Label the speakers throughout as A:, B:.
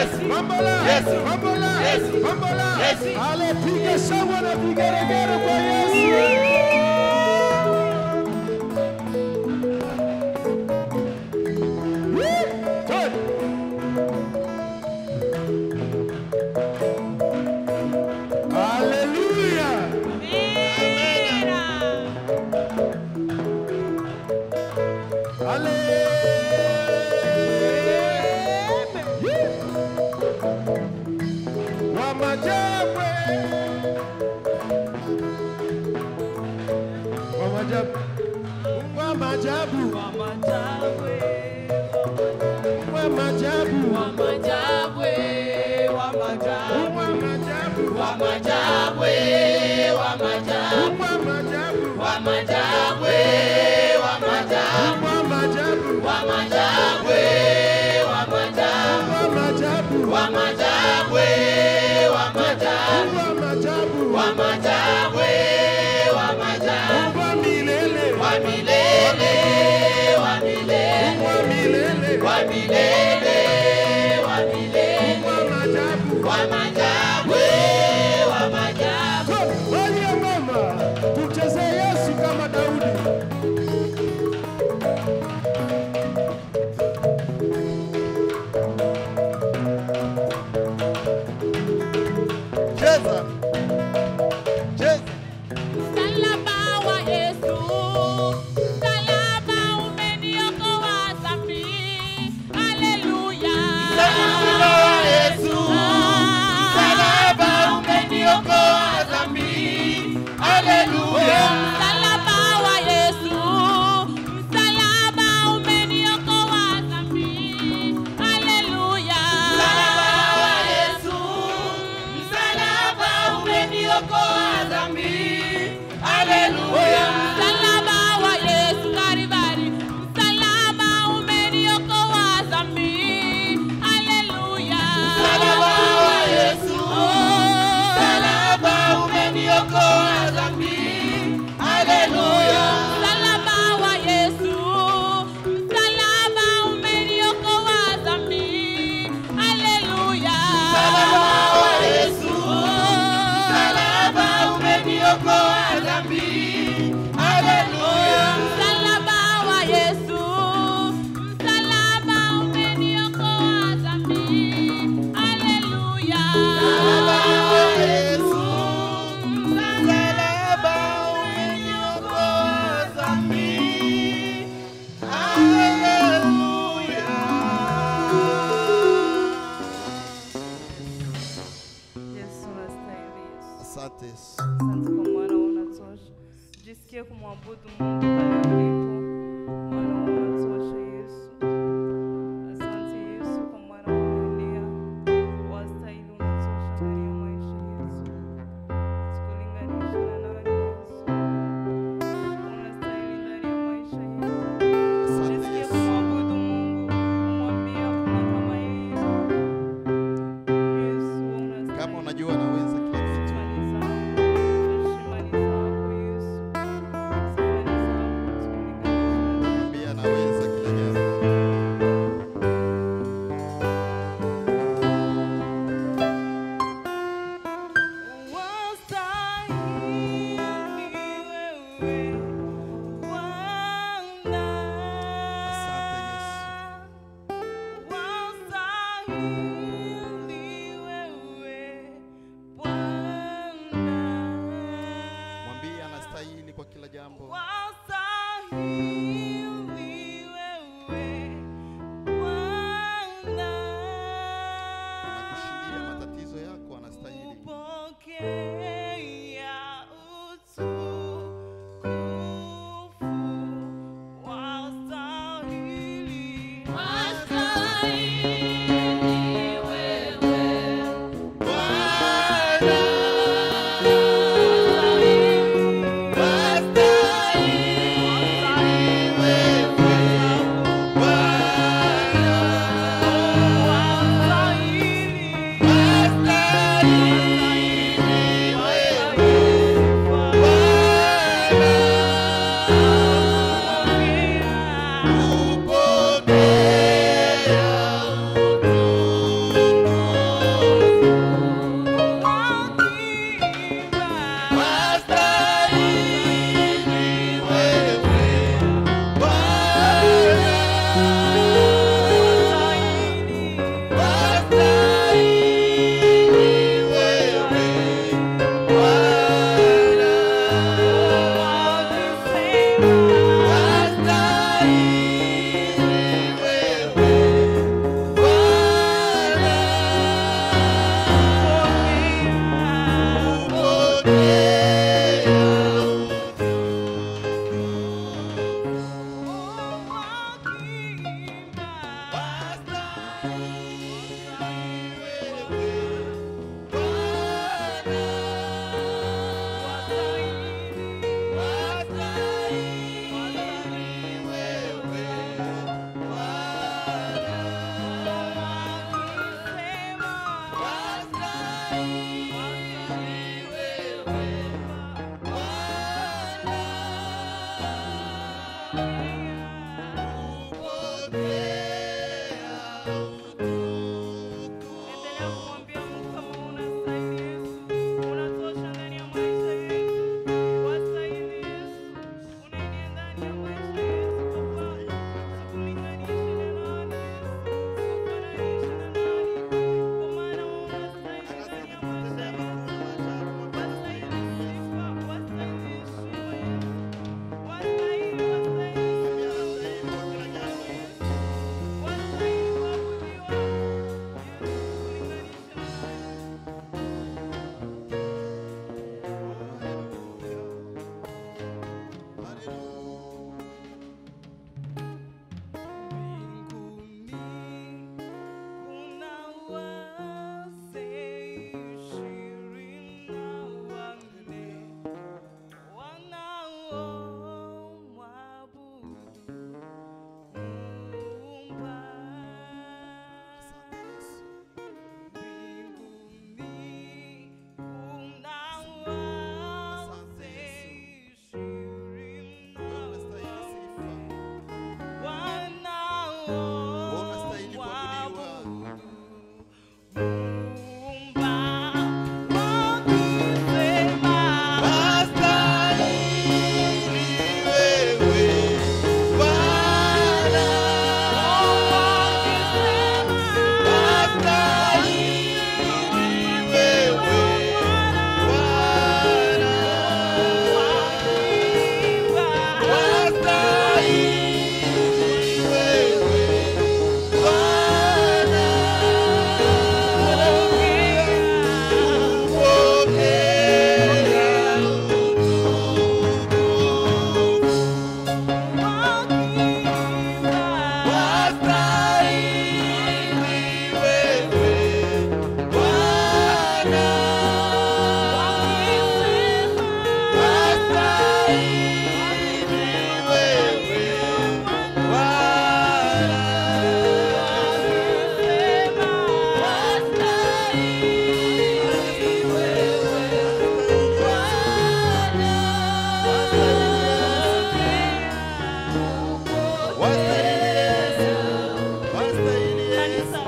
A: Yesu.
B: Bambola.
A: Yesu.
B: Bambola.
A: Yesu.
B: Bambola.
A: Yesu.
B: Ale piga shangwe na vigeregere kwa Yesu. Woo! Good. Hallelujah. Wamajabwe. Wamajabu. Wamajabu. Wamajabu. Wamajabu. Wamajabu. Wamajabu. Wamajabu. Wamajabu. Uwa milele. Uwa milele. Uwa majabu. Walia mama, tumchezee Yesu kama Daudi.
A: Cheza. Cheza.
C: Msalaba wa Yesu, msalaba umeniokoa dhambi. Haleluya.
A: Msalaba wa Yesu, msalaba umeniokoa dhambi. Haleluya.
C: Msalaba wa Yesu, msalaba umeniokoa dhambi. Haleluya.
A: Msalaba wa Yesu, msalaba umeniokoa dhambi. Haleluya.
C: Msalaba wa Yesu Kalvari, msalaba umeniokoa dhambi. Haleluya.
A: Msalaba wa Yesu, msalaba umeniokoa dhambi. Haleluya.
C: Msalaba wa Yesu, msalaba umeniokoa dhambi. Haleluya.
A: Msalaba wa Yesu, msalaba umeniokoa dhambi. Haleluya.
C: Msalaba wa Yesu, msalaba umeniokoa dhambi. Haleluya.
A: Msalaba wa Yesu, msalaba umeniokoa dhambi. Haleluya.
D: Yesu unastahili Yesu.
A: Asante Yesu.
D: Asante kwa maana unatosha. Jisikie kumwabudu Mungu pale ulipo. Maana unatosha Yesu. Asante Yesu kwa maana umelia. Wastahili unatosha ndani ya maisha Yesu. Sikulinganisha na nani Yesu. Unastahili ndani ya maisha Yesu.
A: Asante
D: Jisikie
A: Yesu.
D: kumwabudu Mungu. Umwambie hakuna kama yeye. Yesu unastahili.
A: Kama unajua naweza kila kitu. Mwambie anaweza kila jambo. Asante Yesu. Mwambie anastahili kwa kila jambo. Anakushindia matatizo yako, anastahili.
D: Pokea utukufu, wastahili.
C: Wastahili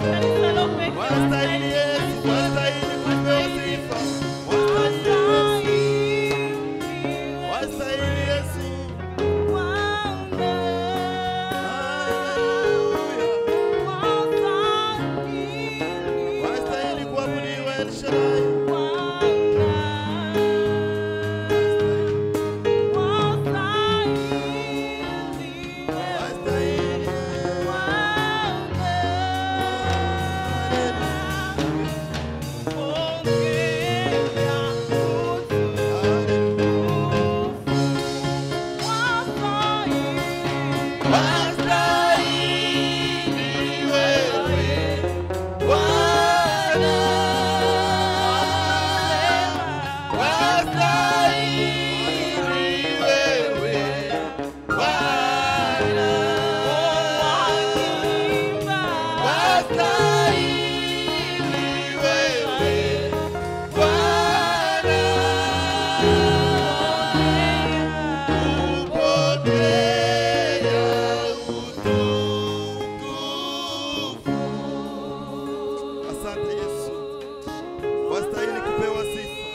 C: Kanisa lote
A: Wastahili Yesu, wastahili kupewa sifa. Wastahili Yesu, wastahili Yesu. Hallelujah. Wastahili kuabudiwa El Shaddai. Wastahili. Wastahili wewe, Bwana. Wastahili wewe, Bwana. Wastahili wewe, Bwana. Kupokea utukufu. Asante Yesu, wastahili kupewa sifa.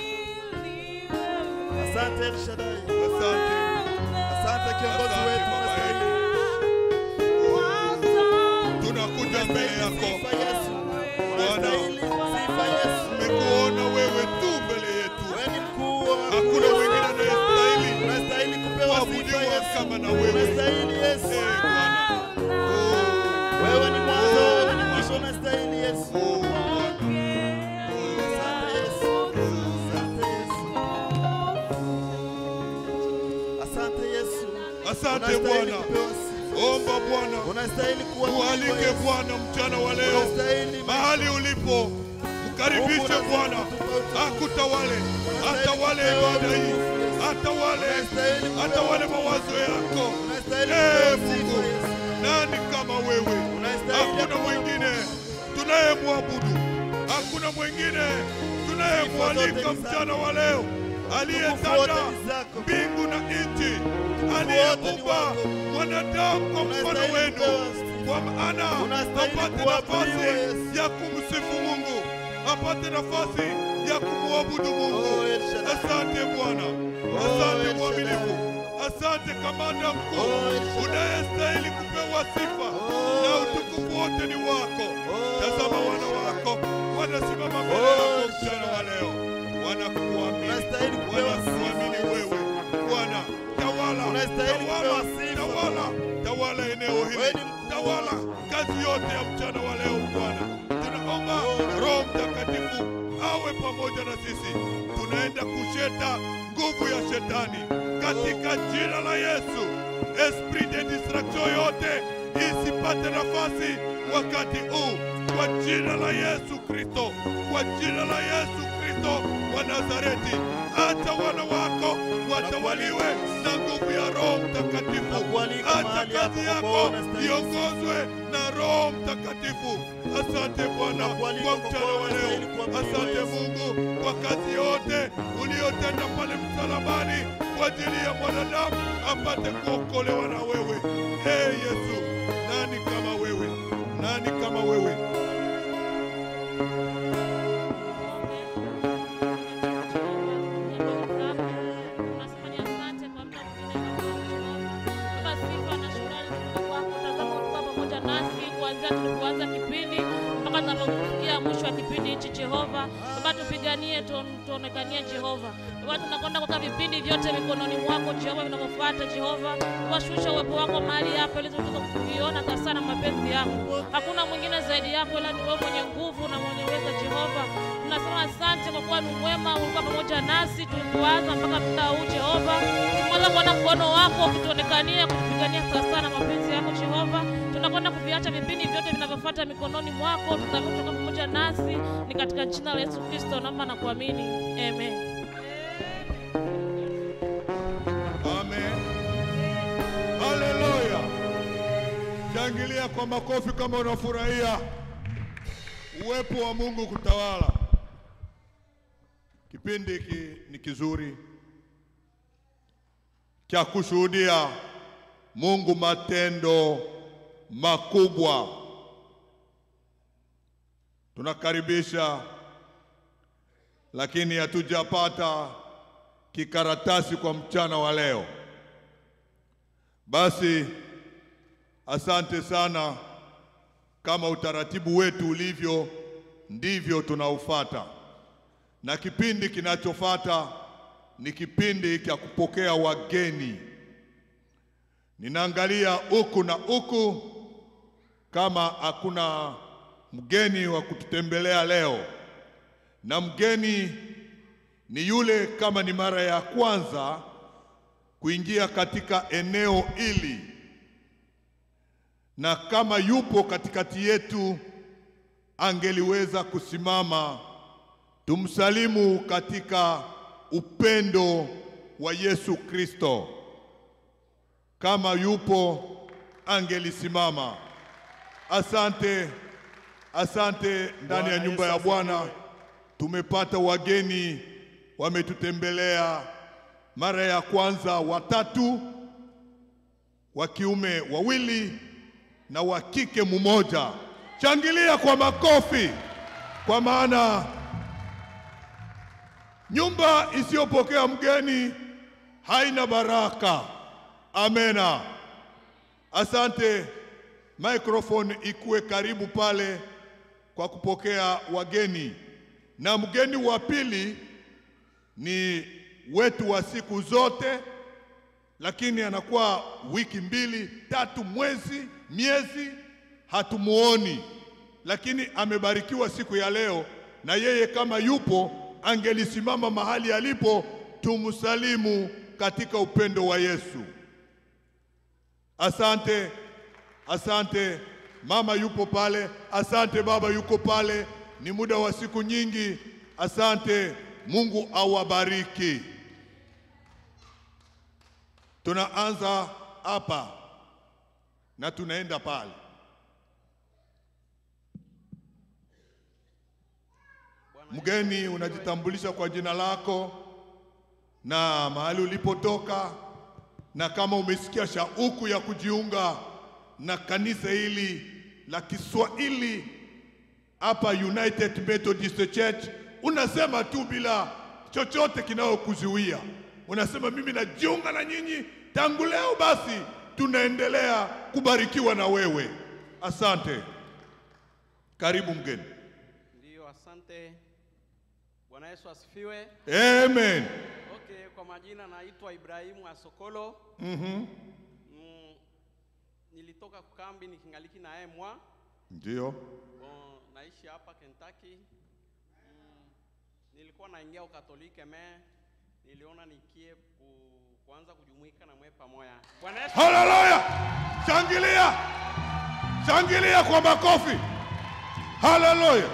A: Asante El Shaddai, asante, asante kiongozi
E: Asante
A: wetu,
E: Baba
A: wastahili
E: tunakuja mbele yako
A: sifa Yesu,
E: Bwana.
A: unastahili sifa Yesu.
E: tumekuona wewe tu mbele yetu
A: Wewe ni mkuu wa
E: hakuna
A: wakuu.
E: mwingine anayestahili
A: Unastahili kupewa sifa
E: kuabudiwa
A: Yesu,
E: kama na wewe
A: unastahili Yesu.
E: Eh, Bwana.
A: Wewe ni mwanzo, wewe ni mwisho, unastahili Yesu.
E: Oh, Bwana.
A: Asante Yesu, asante Yesu, asante Yesu.
E: asante
A: Unastahili
E: Bwana
A: kupewa sifa.
E: omba Bwana
A: Unastahili kuabudiwa
E: tualike
A: Yesu.
E: Bwana mchana wa leo
A: Unastahili
E: mahali ulipo mkaribishe Bwana akutawale atawale ibada hii atawale atawale mawazo yako
A: Unastahili
E: Eh,
A: kupewa
E: Mungu
A: sifa Yesu.
E: nani kama wewe
A: Unastahili
E: hakuna mwingine tunayemwabudu hakuna mwingine tunayemwalika mchana wa leo aliyetanda mbingu na nchi aliyeumba mwanadamu kwa mfano wenu kwa maana apate nafasi ya kumsifu Mungu apate nafasi ya kumwabudu Mungu
A: Oh, El Shaddai.
E: asante Bwana
A: Oh,
E: asante
A: El
E: mwaminifu
A: Shaddai.
E: asante kamanda mkuu
A: Oh, El Shaddai.
E: unayestahili kupewa sifa
A: Oh,
E: na
A: El
E: utukufu wote ni wako
A: Oh,
E: tazama
A: El
E: wana
A: Shaddai.
E: wako wanasimama mbele
A: Oh,
E: yako
A: El
E: mchana wa
A: Shaddai.
E: leo wanakuamini
A: Unastahili kupewa
E: wanakuamini
A: sifa.
E: wewe Bwana tawala
A: Unastahili
E: tawala
A: kupewa sifa.
E: tawala tawala eneo
A: Wewe
E: hili
A: ni mkuu.
E: tawala kazi yote ya mchana wa leo Bwana tunaomba Roho Mtakatifu awe pamoja na sisi tunaenda kusheta nguvu ya shetani katika jina la Yesu esprit de distraction yote isipate nafasi wakati huu kwa jina la Yesu Kristo kwa jina la Yesu Kristo wa Nazareti hata wana wako watawaliwe na nguvu ya Roho Mtakatifu
A: Nakualika
E: hata
A: mahali
E: kazi
A: hapa kwa
E: yako
A: kuona stahili
E: iongozwe na Roho Mtakatifu. Asante Bwana
A: Nakualika
E: kwa
A: kwa
E: mchana wa
A: kuona
E: leo.
A: stahili kuabudiwa
E: Asante
A: Yesu.
E: Mungu kwa kazi yote uliyotenda pale msalabani kwa ajili ya mwanadamu apate kuokolewa na wewe. Ee Yesu, nani kama wewe? Nani kama wewe?
C: Tunasema ni asante kwa muda mwingine ambao Baba, sifa na shukrani zitoke kwako. Tazama ulikuwa pamoja nasi kuanzia tulipoanza kipindi mpaka tunapofikia mwisho wa kipindi hichi. Jehova Baba, tupiganie, tu- tuonekanie Jehova Baba, tunakwenda kuweka vipindi vyote mikononi mwako Jehova vinavyofuata Jehova, washusha uwepo wako mahali hapa ili tuweze kuviona sana mapenzi yako. Hakuna mwingine zaidi yako, ila ni wewe mwenye nguvu na mwenye uwezo Jehova. Tunasema asante kwa kuwa ni mwema, ulikuwa pamoja nasi tulipoanza mpaka muda huu Jehova. Tumeanza kuona mkono wako ukituonekania, kutupigania sawasawa na mapenzi yako Jehova. Tunakwenda kuviacha vipindi vyote vinavyofuata mikononi mwako, tunaamini kutoka pamoja nasi, ni katika jina la Yesu Kristo naomba na kuamini, amen.
E: Amen. Haleluya. Shangilia kwa makofi kama unafurahia uwepo wa Mungu kutawala. Kipindi hiki ni kizuri cha kushuhudia Mungu matendo makubwa tunakaribisha, lakini hatujapata kikaratasi kwa mchana wa leo. Basi asante sana. Kama utaratibu wetu ulivyo, ndivyo tunaufata, na kipindi kinachofuata ni kipindi cha kupokea wageni. Ninaangalia huku na huku kama hakuna mgeni wa kututembelea leo, na mgeni ni yule kama ni mara ya kwanza kuingia katika eneo hili, na kama yupo katikati yetu, angeliweza kusimama tumsalimu katika upendo wa Yesu Kristo. Kama yupo angelisimama. Asante, asante. Ndani ya
B: Bwana
E: nyumba
B: Yesu
E: ya Bwana
B: asifiwe.
E: tumepata wageni wametutembelea. Mara ya kwanza watatu, wa kiume wawili na wa kike mmoja. Shangilia kwa makofi, kwa maana nyumba isiyopokea mgeni haina baraka. Amena. Asante. Microphone ikuwe karibu pale kwa kupokea wageni, na mgeni wa pili ni wetu wa siku zote, lakini anakuwa wiki mbili tatu, mwezi, miezi hatumuoni, lakini amebarikiwa siku ya leo, na yeye kama yupo angelisimama mahali alipo, tumsalimu katika upendo wa Yesu. Asante, asante. Mama yupo pale, asante. Baba yuko pale, ni muda wa siku nyingi. Asante, Mungu awabariki. Tunaanza hapa na tunaenda pale. Mgeni, unajitambulisha kwa jina lako na mahali ulipotoka, na kama umesikia shauku ya kujiunga na kanisa hili la Kiswahili hapa United Methodist Church, unasema tu bila chochote kinayokuzuia, unasema mimi najiunga na nyinyi tangu leo, basi tunaendelea kubarikiwa na wewe. Asante, karibu mgeni.
F: Ndiyo, asante. Bwana Yesu asifiwe.
E: Amen.
F: Okay, kwa majina naitwa Ibrahimu Asokolo.
E: Mhm.
F: Mm, nilitoka kukambi nikingaliki na emwa.
E: Ndio.
F: Bon, naishi hapa Kentucky. Mm, nilikuwa naingia ukatolike me niliona nikie ku, kuanza kujumuika na mwe pamoja. Bwana Yesu
E: Haleluya! Shangilia, shangilia kwa makofi. Haleluya,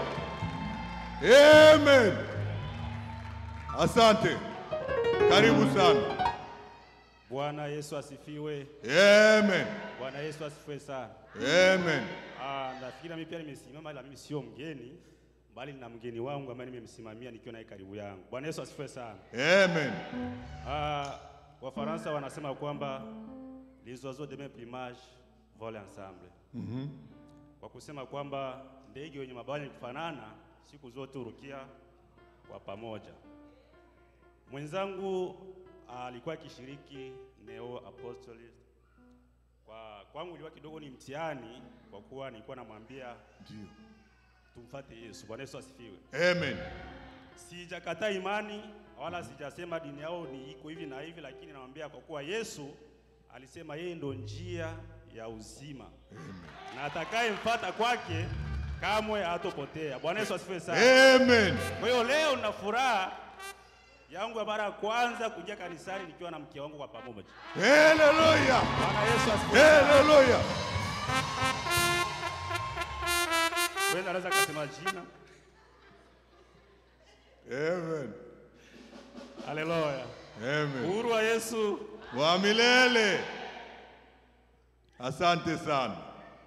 E: amen. Asante, karibu sana.
B: Bwana Yesu asifiwe.
E: Amen,
B: Bwana Yesu asifiwe sana.
E: amen.
B: Ah, nafikiri mimi pia nimesimama, ila mimi sio mgeni, bali na mgeni wangu ambaye nimemsimamia nikiwa naye karibu yangu. Bwana Yesu asifiwe sana.
E: Amen.
B: Ah, Wafaransa wanasema kwamba les oiseaux de même plumage volent ensemble. Kwa kusema kwamba ndege wenye mabawa yenye kufanana siku zote hurukia kwa pamoja. Mwenzangu alikuwa akishiriki Neo Apostolic. Kwa kwangu ilikuwa kidogo ni mtihani, kwa kuwa nilikuwa namwambia
E: Ndio.
B: tumfate Yesu. Bwana Yesu asifiwe.
E: Amen.
B: Sijakataa imani wala sijasema dini yao ni iko hivi na hivi, lakini namwambia kwa kuwa Yesu alisema yeye ndo njia ya uzima na atakayemfuata kwake kamwe hatopotea. Bwana Yesu asifiwe sana.
E: Amen.
B: Kwa hiyo leo nina furaha yangu ya mara ya kwanza kuingia kanisani nikiwa na mke wangu kwa pamoja.
E: Haleluya.
B: Bwana Yesu asifiwe. sana.
E: Haleluya.
B: Wewe unaweza kusema jina.
E: Amen.
B: Haleluya.
E: Amen.
B: Uhuru wa Yesu.
E: Wa milele. Asante sana.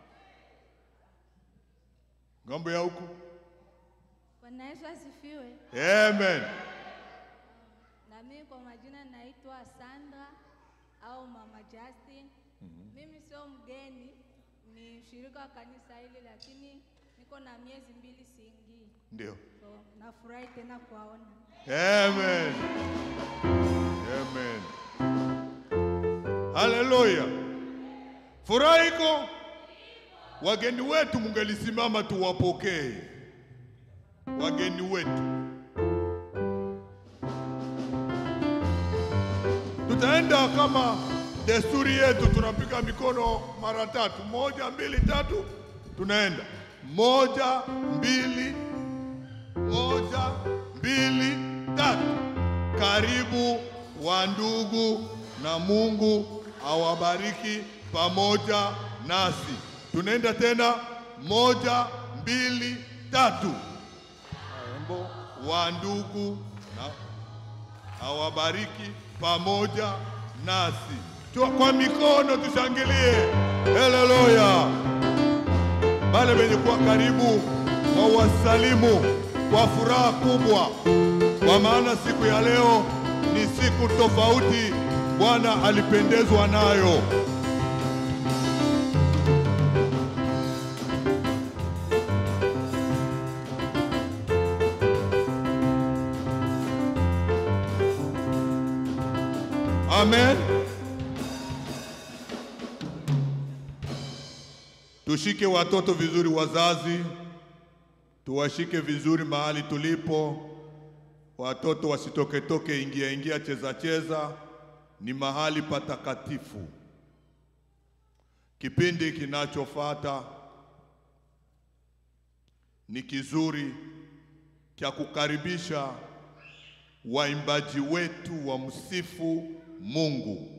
E: Ng'ambo ya huku.
G: Bwana Yesu asifiwe.
E: Amen.
G: Na mimi kwa majina naitwa Sandra au Mama Justin. Mimi sio mgeni, ni mshirika wa kanisa hili, lakini niko niko na miezi mbili siingii,
E: Ndio.
G: so nafurahi tena kuwaona.
E: Amen. Amen. Haleluya. Furaha iko. Wageni wetu mungelisimama tuwapokee. Wageni wetu. Tutaenda kama desturi yetu, tunapiga mikono mara tatu, moja, mbili, tatu, tunaenda moja, mbili, moja, mbili, tatu. Karibu wa ndugu, na Mungu awabariki pamoja nasi. Tunaenda tena, moja, mbili, tatu. Wa ndugu na awabariki pamoja nasi. Tu- Kwa mikono tushangilie, haleluya. Wale wenye kuwa karibu wawasalimu kwa furaha kubwa, kwa maana siku ya leo ni siku tofauti Bwana alipendezwa nayo. Amen. Tushike watoto vizuri, wazazi, tuwashike vizuri mahali tulipo. Watoto wasitoketoke, ingia ingia, cheza cheza, ni mahali patakatifu. Kipindi kinachofuata ni kizuri cha kukaribisha waimbaji wetu wa msifu Mungu.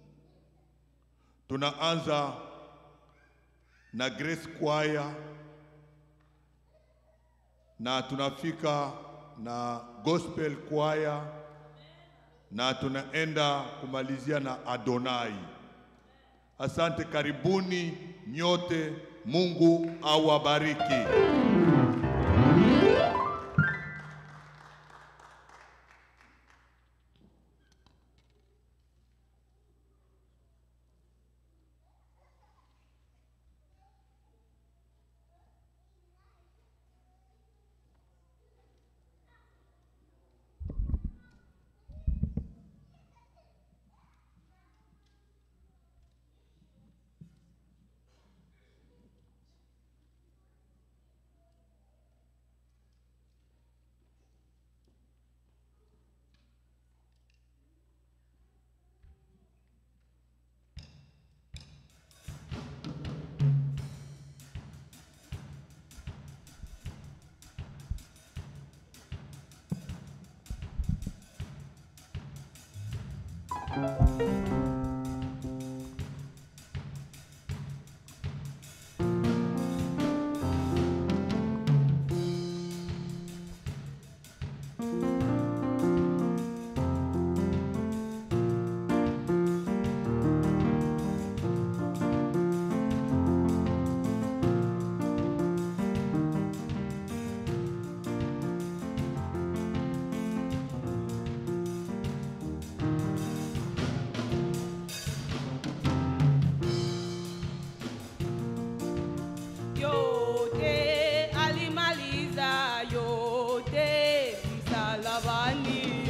E: Tunaanza na Grace Choir na tunafika na Gospel Choir na tunaenda kumalizia na Adonai. Asante, karibuni nyote. Mungu awabariki.
D: yote alimaliza yote msalabani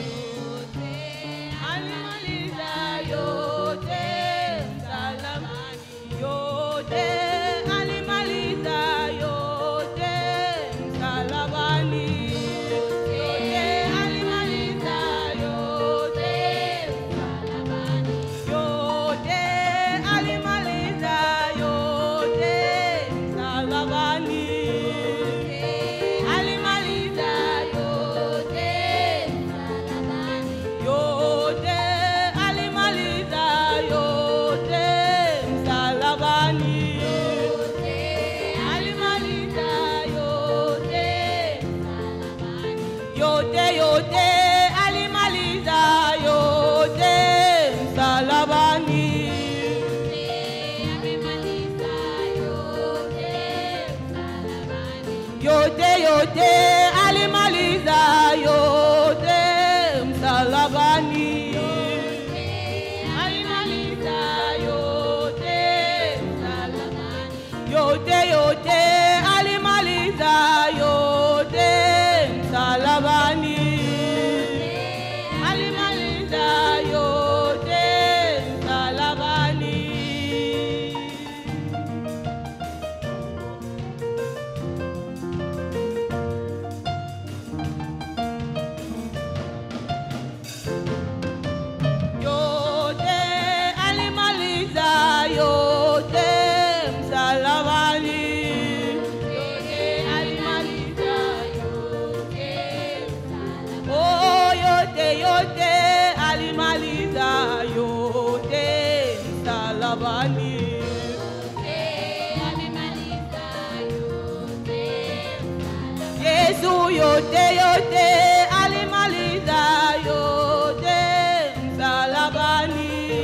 D: alimaliza yote msalabani yote alimaliza yote msalabani yote alimaliza yote msalabani yote alimaliza yote msalabani alimaliza yote msalabani yote alimaliza yote msalabani alimaliza yote msalabani yote yote alimaliza yote msalabani yote yote alimaliza yote msalabani alimaliza yote msalabani yote yote alimaliza
H: Yesu yote yote alimaliza yote msalabani.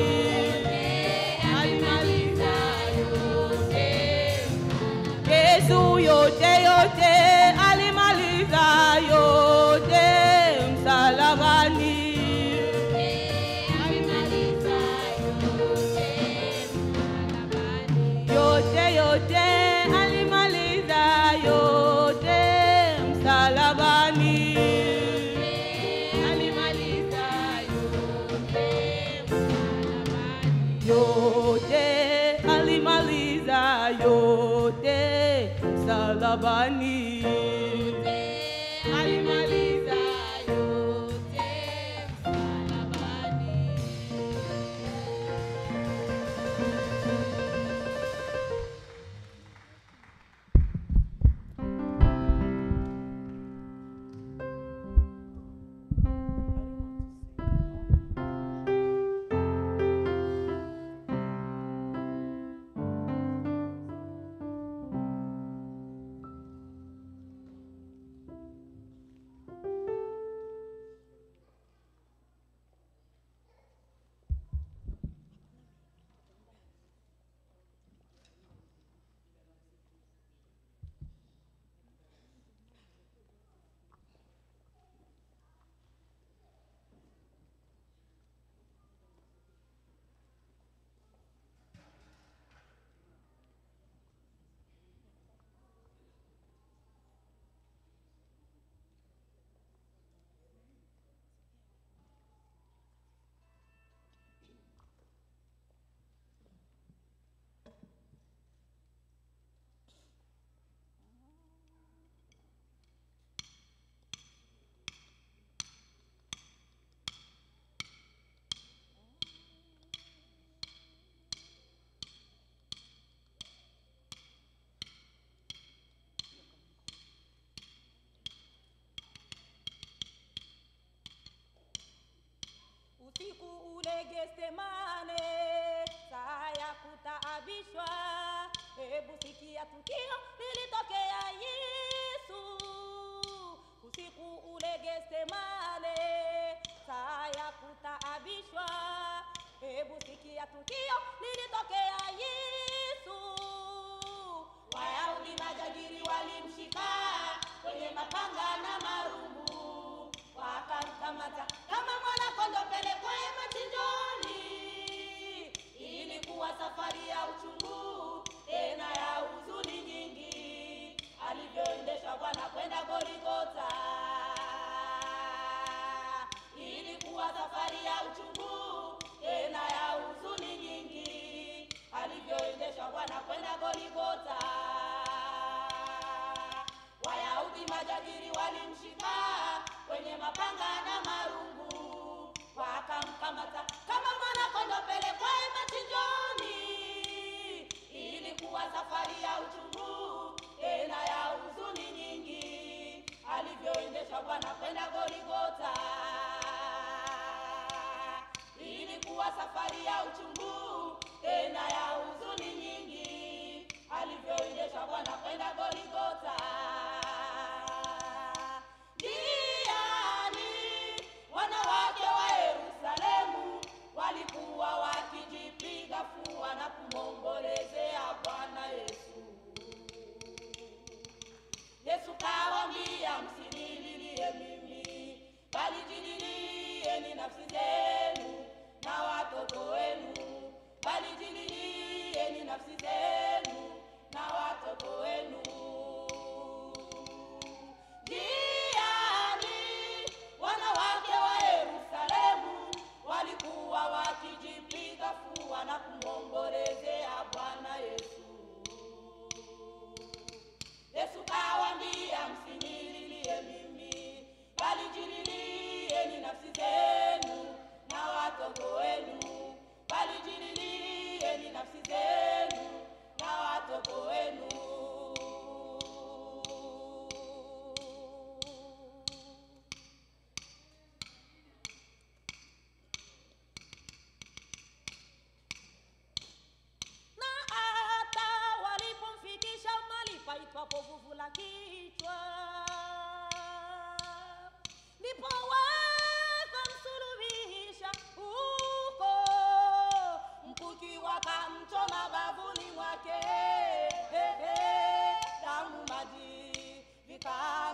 H: Alimaliza yote. Yesu yote yote alimaliza yote msalabani. Alimaliza yote yote alimaliza yote msalabani. Alimaliza yote alimaliza yote msalabani. Alimaliza yote msalabani.
I: usiku ule Getsemane, saa ya kutaabishwa. Hebu sikia tukio lilitokea Yesu usiku ule Getsemane, saa ya kutaabishwa. Hebu sikia tukio lilitokea Yesu. Wayahudi majagiri walimshika kwenye mapanga na marungu, wakamkamata kama mwana kondoo pelekwaye machinjoni. Ilikuwa safari ya uchungu tena ya huzuni nyingi, alivyoendesha Bwana kwenda Goligota. Ilikuwa safari ya uchungu tena ya huzuni nyingi, alivyoendesha Bwana kwenda Goligota. Wayahudi majadili walimshika kwenye mapanga na marungu, wakamkamata kama mwana kondoo pelekwaye machinjoni. Ilikuwa safari ya uchungu tena ya huzuni nyingi, alivyoendesha Bwana kwenda Goligota. Ilikuwa safari ya uchungu tena ya huzuni nyingi, alivyoendesha Bwana kwenda Goligota. Njiani wanawake wa Yerusalemu walikuwa wakijipiga fua na kumwombolezea Bwana Yesu. Yesu kawaambia, msinililie mimi, bali jililieni nafsi zenu na watoto wenu, bali jililieni nafsi zenu na watoto wenu. Njiani wanawake wa Yerusalemu walikuwa wakijipiga fua na kumwombolezea Bwana Yesu. Yesu kawaambia, msinililie mimi, bali jililieni nafsi zenu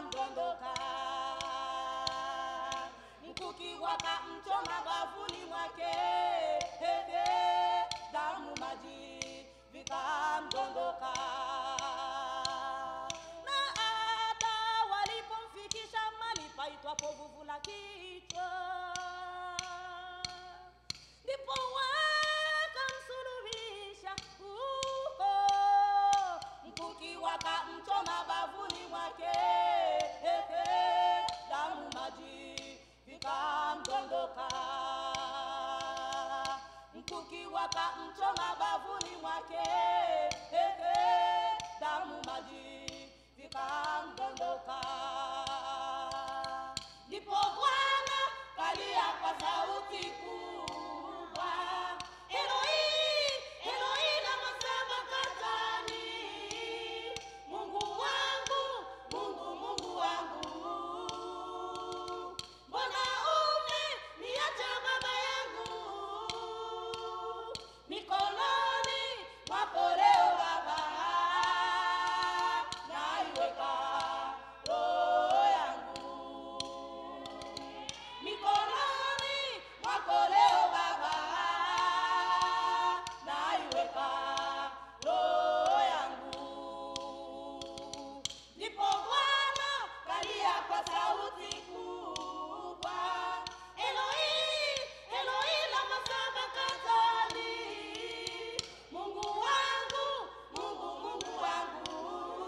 I: vikamdondoka mkuki wakamchoma bafuni mwake Ehe, damu maji vikamdondoka na hata walipomfikisha mali paitwapo vuvu la kichwa ndipo wakamsulubisha huko mkuki wakamchoma bavuni mwake Ehe, damu maji vikamdondoka mkuki wakamchoma bavuni mwake Ehe, damu maji vikamdondoka ndipo bwana kalia kwa sauti kubwa eloi eloi lama sabakthani mungu wangu mungu mungu wangu mbona umeniacha baba yangu mikononi mwako leo baba naiweka roho yangu mikononi mwako leo baba naiweka roho yangu ndipo bwana kalia kwa sauti kubwa eloi eloi lama sabakthani mungu wangu mungu mungu wangu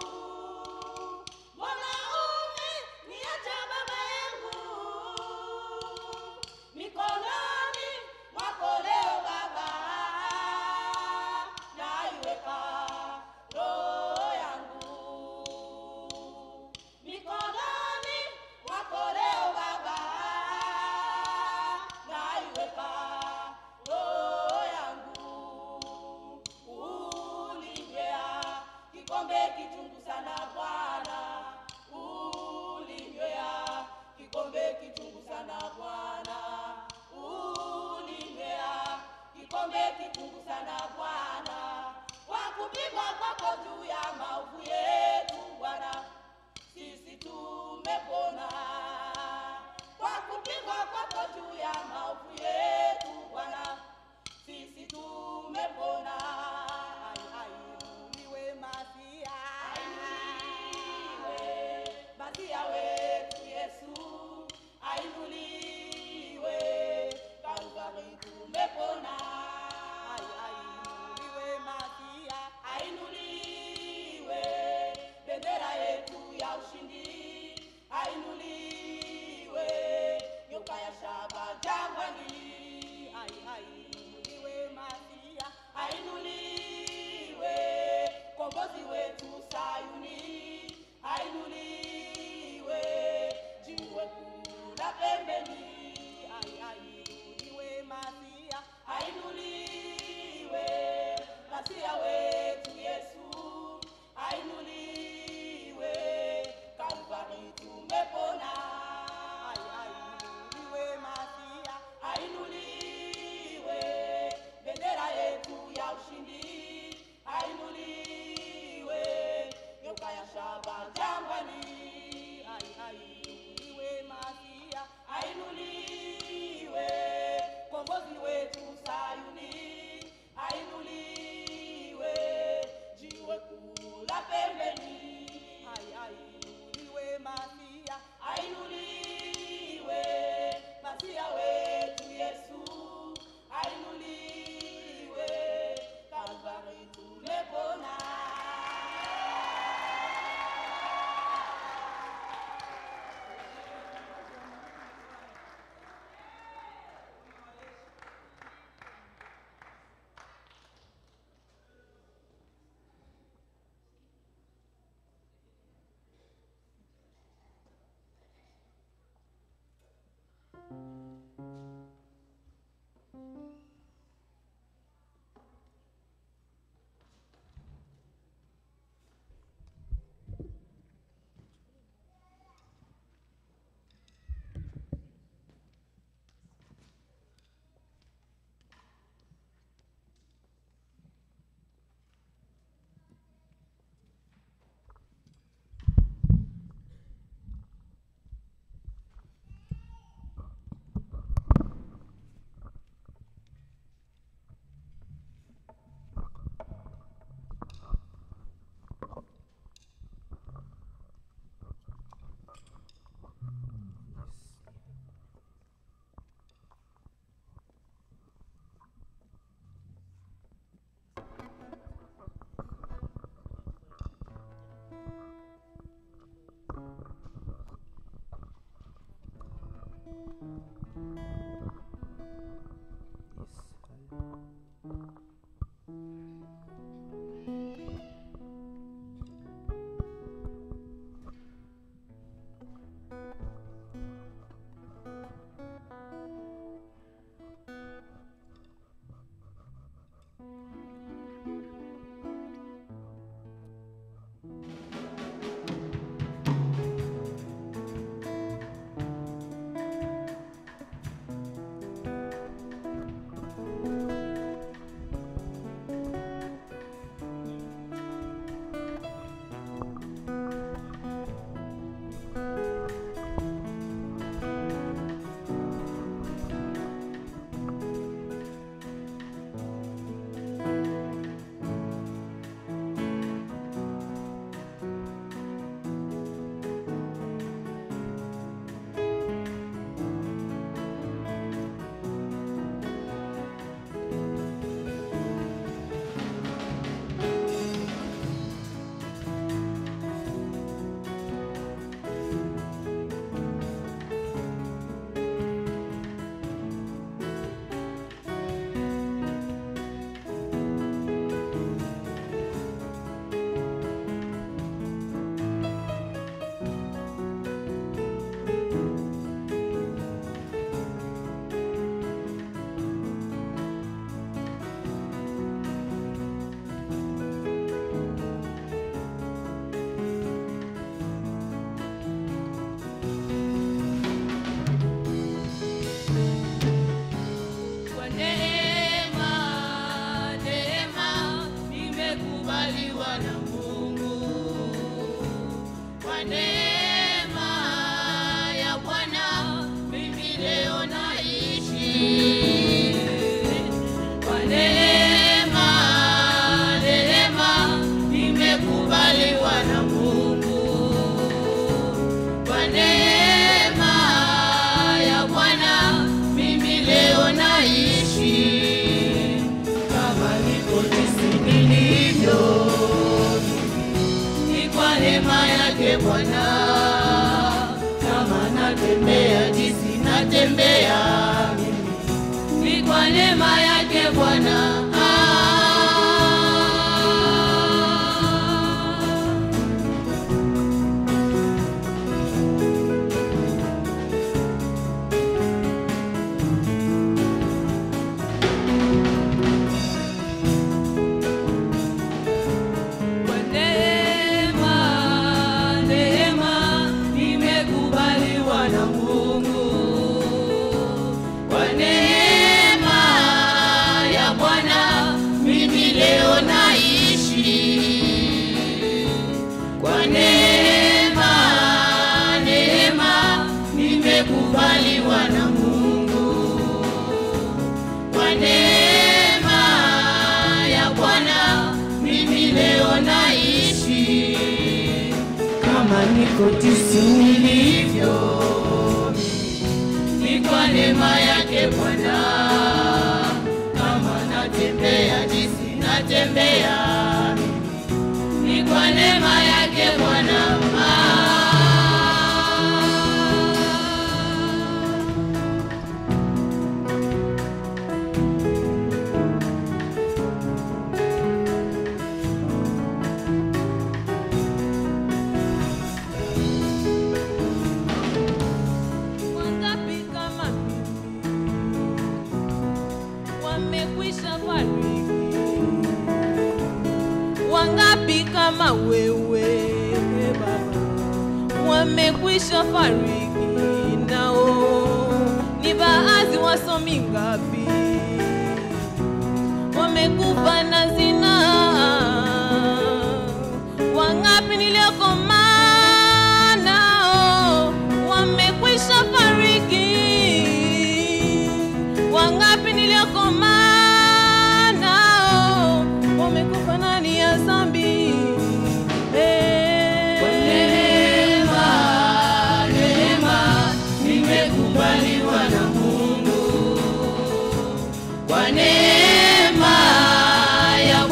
I: mbona umeniacha baba yangu mikononi mwako leo baba naiweka roho yangu mikononi mwako leo baba naiweka roho yangu ulinywea kikombe kichungu sana bwana ulinywea kikombe kichungu sana bwana ulinywea kikombe kichungu sana bwana kwa kupigwa kwako juu ya maovu yetu bwana sisi tumepona kwa kupigwa kwako juu ya maovu yetu bwana sisi tumepona Ai- ainuliwe masia ainuliwe masia wetu yesu ainuliwe kalvari tumepona Ai- ainuliwe masia ainuliwe bendera yetu ya ushindi ainuliwe
H: Kwa neema, neema nimekubaliwa na Mungu. Kwa neema ya Bwana mimi leo naishi. Kwa neema, neema nimekubaliwa na Mungu. Kwa neema ya Bwana mimi leo naishi kama niko jinsi nilivyo, ni kwa neema yake Bwana. Kama natembea jinsi natembea mimi, ni kwa neema yake Bwana. Ah. Kwa neema, neema nimekubaliwa na Mungu. Kwa neema ya Bwana mimi leo naishi. Kwa neema, neema nimekubaliwa na Mungu. Kwa neema ya Bwana mimi leo naishi kama niko jinsi nilivyo, ni kwa neema yake Bwana. Kama natembea jinsi natembea, ni kwa neema yake Bwana. Ah. Wangapi kama mimi wamekwisha fariki? Wangapi kama wewe Baba wamekwisha fariki? Nao ni baadhi wasomi ngapi wamekufa na zinaa? Wangapi niliokoma nao wamekwisha fariki? Wangapi niliokoma nao wamekufa ndani ya dhambi? Eh.
J: Kwa neema, neema, nimekubaliwa na Mungu. Kwa neema ya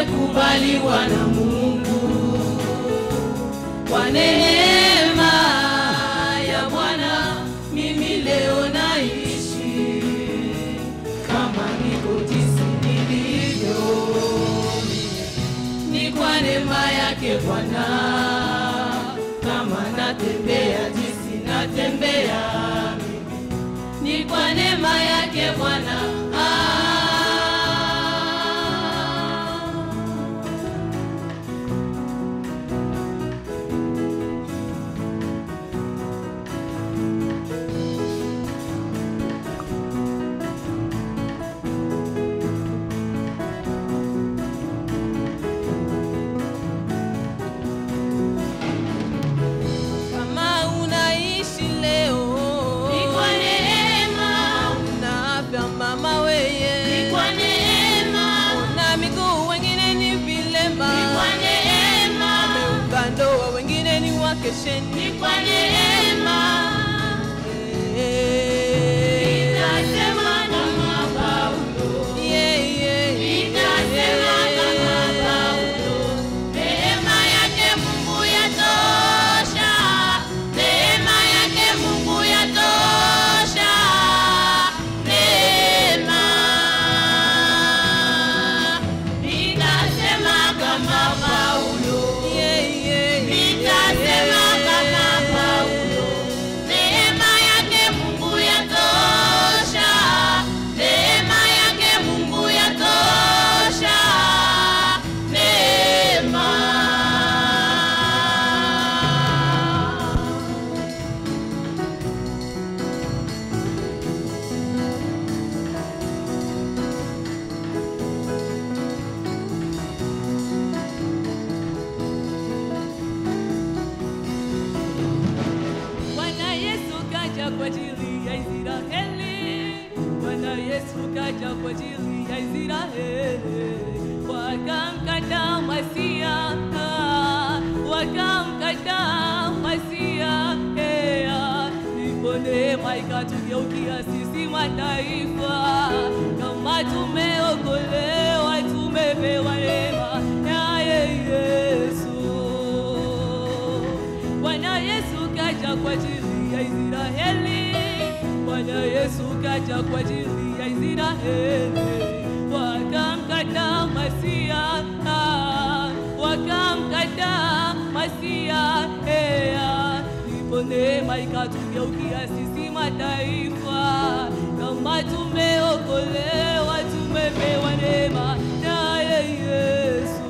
J: nimekubaliwa na Mungu kwa neema ya Bwana, mimi leo naishi kama niko jinsi nilivyo, ni kwa neema yake Bwana. Kama natembea jinsi natembea mimi, ni kwa neema yake Bwana. Ah. Kama unaishi leo
I: Ni kwa neema.
J: una afya mama weye
I: Ni kwa neema.
J: una miguu wengine ni vilema
I: Ni kwa neema.
J: Wameunga ndoa wengine ni wakesheni
I: Ni kwa neema. Nitasema kama Paulo.
J: Yeah, yeah,
I: Nitasema kama Paulo. Neema yake Mungu yatosha. Neema yake Mungu yatosha. Neema. Nitasema kama Paulo.
J: yeah, yeah,
I: Nitasema kama Paulo. Neema yake Mungu yatosha. Neema yake Mungu yatosha. Neema.
H: Bwana Yesu kaja kwa ajili ya Israeli. Bwana Yesu kaja kwa ajili ya Israeli. Wakamkataa Masia, ah, wakamkataa Masia. eh, ah. Ndipo neema ikatugeukia sisi mataifa, kama tumeokolewa, tumepewa neema naye Yesu. Bwana Yesu kaja kwa ajili ya Israeli. Bwana Yesu kaja kwa ajili ya Israeli. Wakamkataa Masia, ah, wakamkataa Masia. eh, ah. Ndipo neema ikatugeukia sisi mataifa, kama tumeokolewa, tumepewa neema naye Yesu.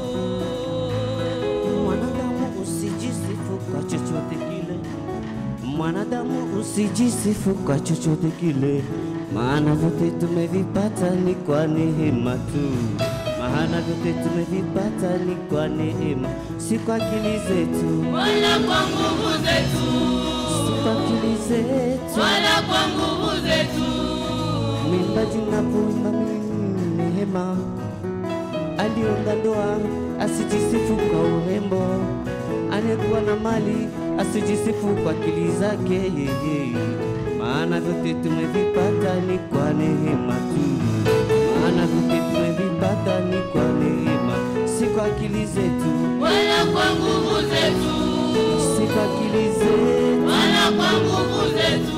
K: Mwanadamu usijisifu kwa chochote kile, mwanadamu usijisifu kwa chochote kile, maana vyote tumevipata ni kwa neema tu, maana vyote tumevipata ni kwa neema, si kwa akili zetu,
I: Wala kwa nguvu zetu.
K: si kwa akili zetu.
I: Wala kwa nguvu zetu.
K: Mwimbaji napoimba mimi neema, aliunga ndoa asijisifu kwa urembo, anayekuwa na mali asijisifu kwa akili zake yeye, maana vyote tumevipata ni kwa neema tu, maana vyote tumevipata ni kwa neema, si kwa akili zetu,
I: Wala kwa nguvu zetu.
K: si kwa akili zetu.
I: Wala kwa nguvu zetu.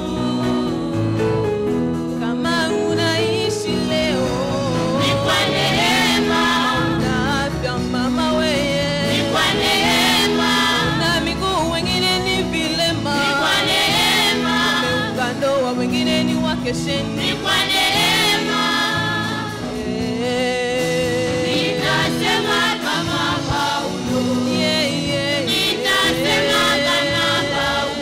J: kama unaishi leo
I: Ni kwa neema.
J: na afya mama weye
I: Ni kwa neema.
J: na miguu wengine ni vilema
I: Ni kwa neema.
J: Wameunga ndoa wengine ni wakesheni
I: Ni kwa neema. Nitasema kama Paulo.
J: Yeah, yeah,
I: Nitasema kama Paulo.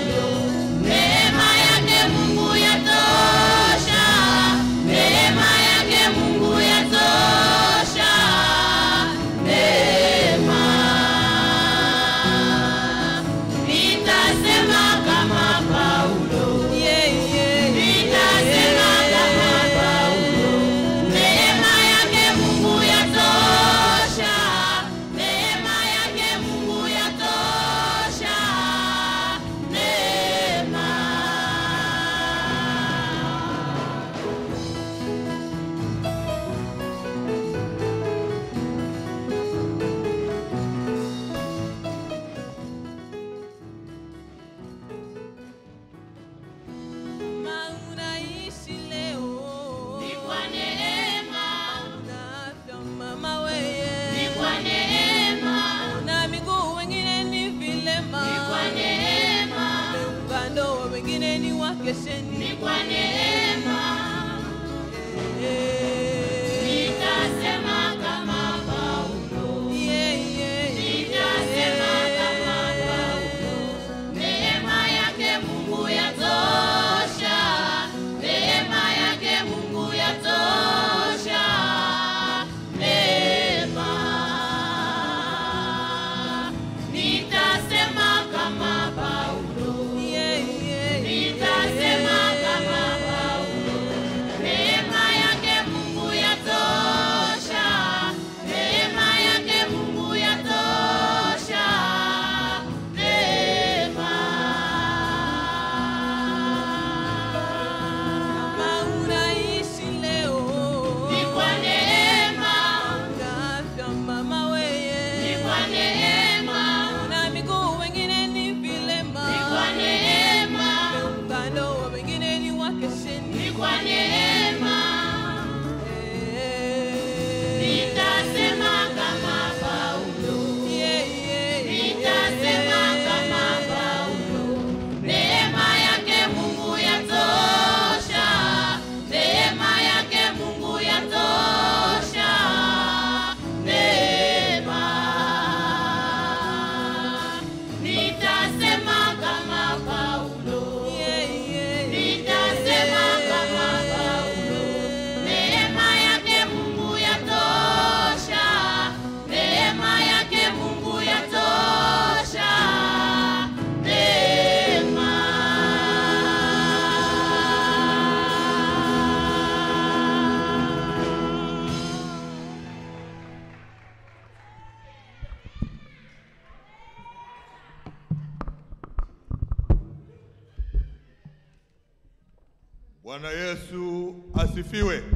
E: Bwana Yesu asifiwe.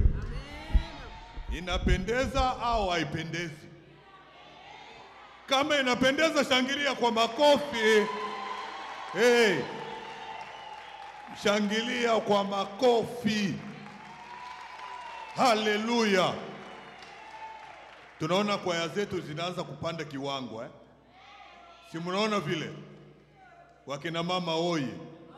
E: Inapendeza au haipendezi? Kama inapendeza, shangilia kwa makofi. Hey, shangilia kwa makofi. Haleluya! Tunaona kwaya zetu zinaanza kupanda kiwango eh? Si mnaona vile? Wakina mama oye!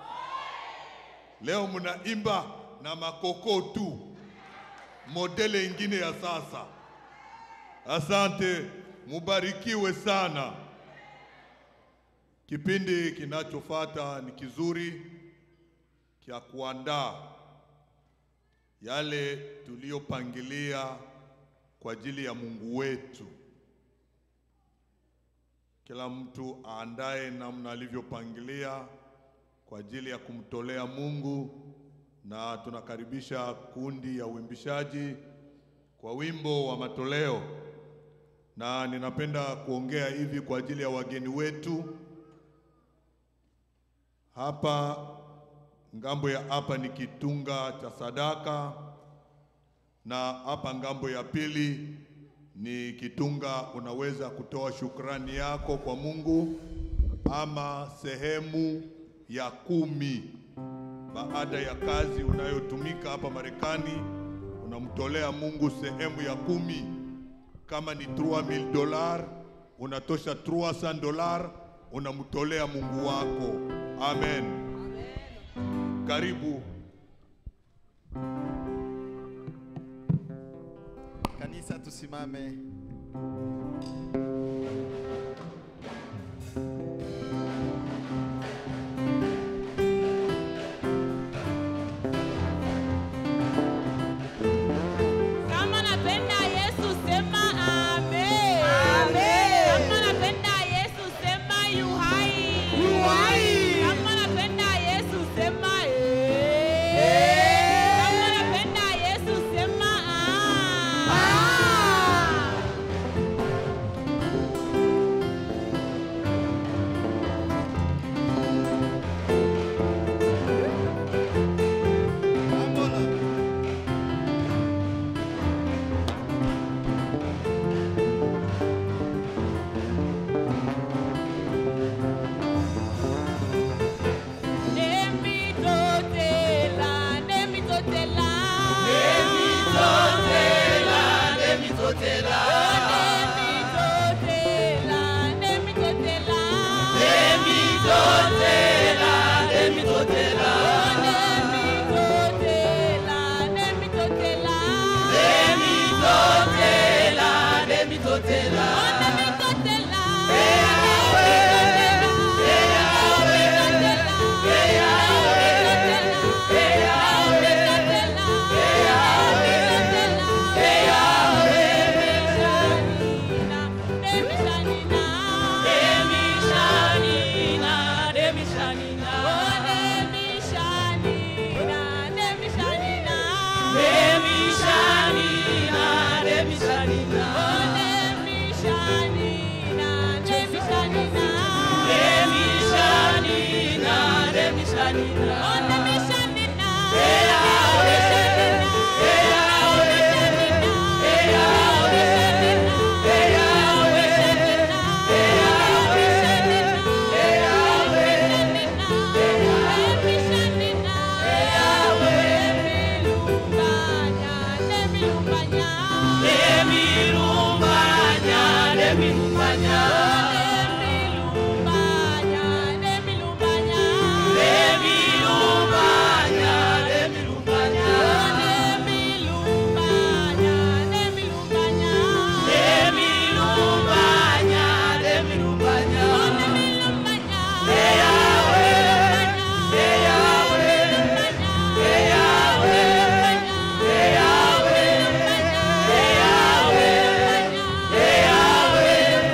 E: Leo mnaimba na makoko tu, modele ingine ya sasa. Asante, mubarikiwe sana. Kipindi kinachofuata ni kizuri cha kuandaa yale tuliyopangilia kwa ajili ya Mungu wetu. Kila mtu aandae namna alivyopangilia kwa ajili ya kumtolea Mungu, na tunakaribisha kundi ya uimbishaji kwa wimbo wa matoleo, na ninapenda kuongea hivi kwa ajili ya wageni wetu hapa. Ngambo ya hapa ni kitunga cha sadaka, na hapa ngambo ya pili ni kitunga, unaweza kutoa shukrani yako kwa Mungu ama sehemu ya kumi baada ya kazi unayotumika hapa Marekani, unamtolea Mungu sehemu ya kumi. Kama ni 3000 dolar, unatosha 300 dolar, unamtolea Mungu wako. Amen. Karibu.
A: Kanisa tusimame.
H: Kama napenda Yesu sema amen. Kama napenda Yesu sema yu hai. Kama napenda Yesu sema eh. Kama napenda Yesu sema ah. Nemitotela, nemitotela. Nemitotela, nemitotela. Nemitotela, nemitotela. Nemitotela, nemitotela. Nemitotela, nemitotela. Nemitotela, nemitotela. Nemitotela.
J: Yeah.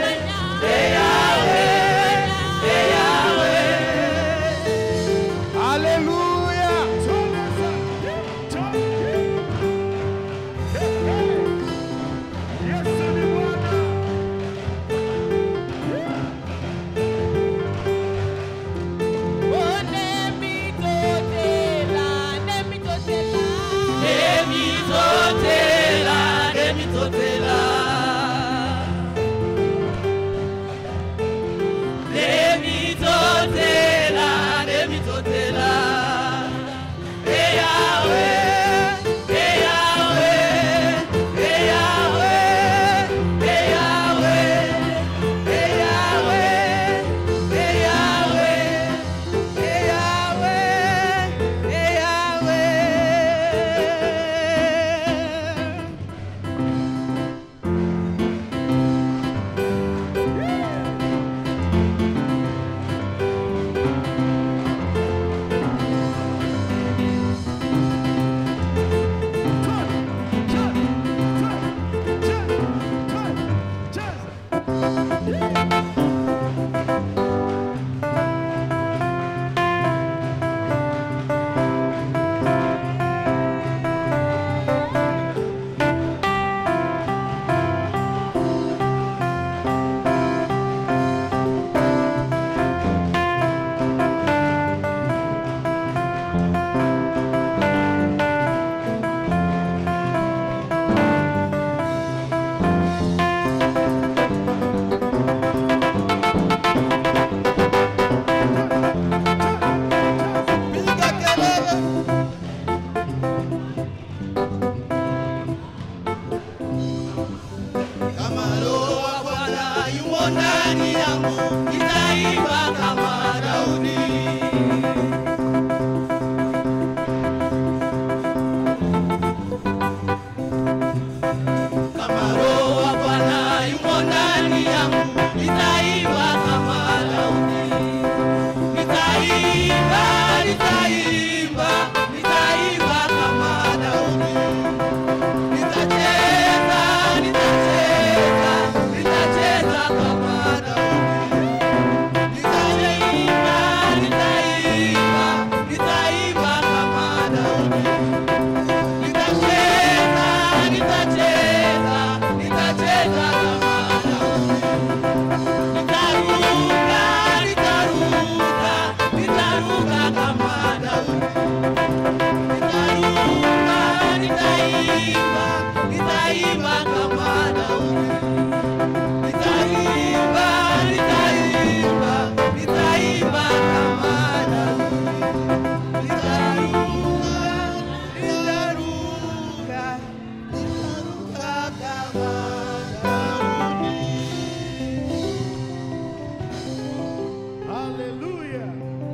H: yangu nitaimba kama Daudi. Kama roho wa Bwana yumo ndani yangu nitaimba kama Daudi. Nitaimba, nitaimba, nitaimba kama Daudi. Nitacheza, nitacheza, nitacheza kama Daudi. Nitaimba, nitaimba, nitaimba kama Daudi. Nitacheza, nitacheza, nitacheza kama Daudi. Nitaruka, nitaruka, nitaruka kama Daudi. Nitaruka, nitaimba, nitaimba kama Daudi. Nitaimba, nitaimba, nitaimba kama Daudi. Nitaruka, nitaruka, nitaruka kama Daudi.
A: Hallelujah.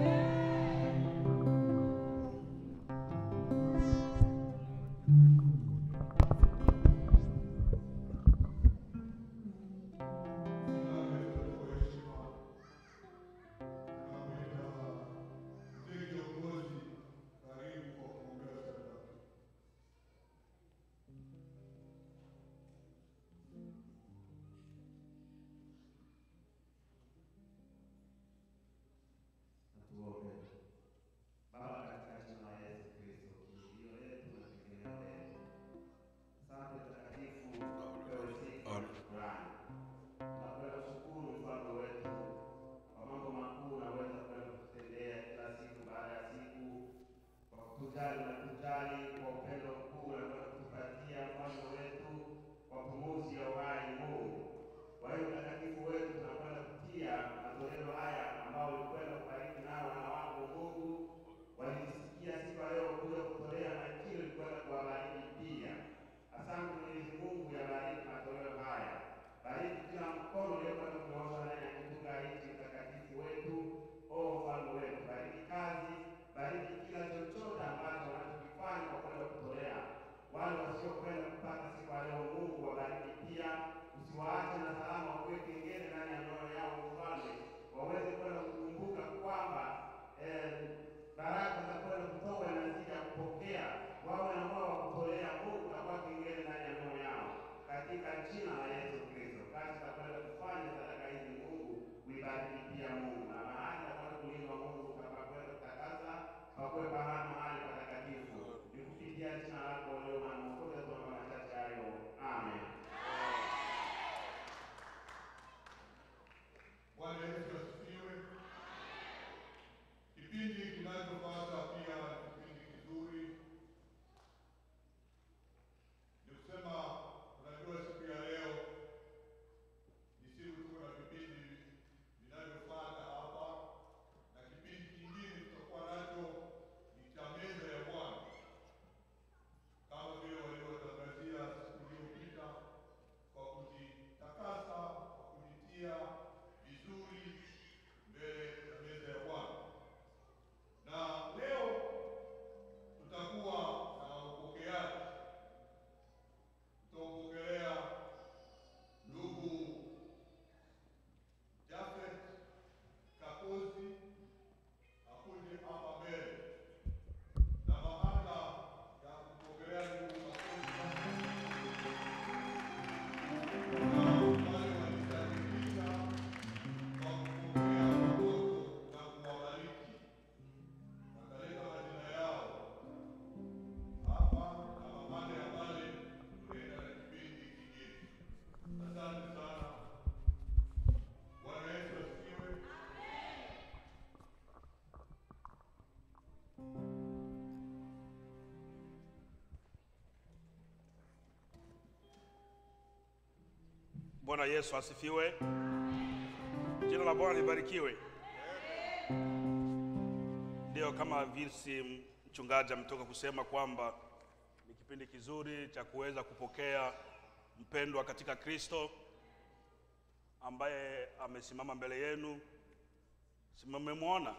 L: Tuombe. Baba, katika jina la Yesu Kristo, kimbilio letu na tegemeo letu, asante mtakatifu, upewe sifa na shukrani. Tunakwenda kushukuru mfalme wetu kwa mambo makuu unaweza kwenda kututendea kila siku baada ya siku, kwa kutujali na kutujali kwa upendo mkuu unakwenda kutupatia mfalme wetu kwa pumuzi ya uhai Mungu. Kwa hiyo mtakatifu wetu, tunakwenda kutia matoleo haya ambao ulikwenda kubariki nao wana wako Mungu, walisikia siku ya leo kuja kutolea na kile ulikwenda kuwabariki pia. Asante Mwenyezi Mungu, yabariki matoleo haya, bariki kila mkono uliokwenda kunyoosha ndani ya kitunga hiki mtakatifu wetu. O mfalme wetu, bariki kazi, bariki kila chochote ambacho wanachokifanya kwa kwenda kutolea wale wasiokwenda kupata siku ya leo, Mungu wabariki pia, usiwaache na salama, wakuwe kengele ndani ya mioyo yao, mfalme, waweze kwenda kukumbuka kwamba eh, baraka za kwenda kutoka na zija kupokea, wawe na moyo wa kutolea Mungu na kuwa kengele ndani ya mioyo yao, katika jina la Yesu Kristo. Kazi za kwenda kufanya sadaka hizi, Mungu uibariki pia Mungu, na mahali za kwenda kulindwa Mungu, utakapokwenda kutakasa pakuwe pahali mahali patakatifu, ni kupitia jina lako leo na Mwokozi tunaomba machache hayo, amen.
E: Bwana Yesu asifiwe. Kipindi kinachofuata pia ni kipindi kizuri. Ni kusema, unajua siku ya leo ni siku tuko na vipindi vinavyofuata hapa, na kipindi kingine tutakuwa nacho ni cha meza ya Bwana, kama vile walivyotangazia siku iliyopita, kwa kujitakasa, kwa kujitia vizuri mbele ya meza ya Bwana. Na leo tutakuwa na upokeaji, tutampokelea ndugu Jafet Kakozi akuje hapa mbele, na baada ya kupokelea ndugu Kakozi na wale walisajilisha kwa kupokea watoto na kuwabariki wakaleta majina yao hapa na baada ya pale tunaenda na kipindi kingine. Asante sana. Bwana Yesu asifiwe.
B: Bwana Yesu asifiwe. Jina la Bwana libarikiwe. Ndio, kama visi mchungaji ametoka kusema kwamba ni kipindi kizuri cha kuweza kupokea mpendwa katika Kristo ambaye amesimama mbele yenu, si mmemwona?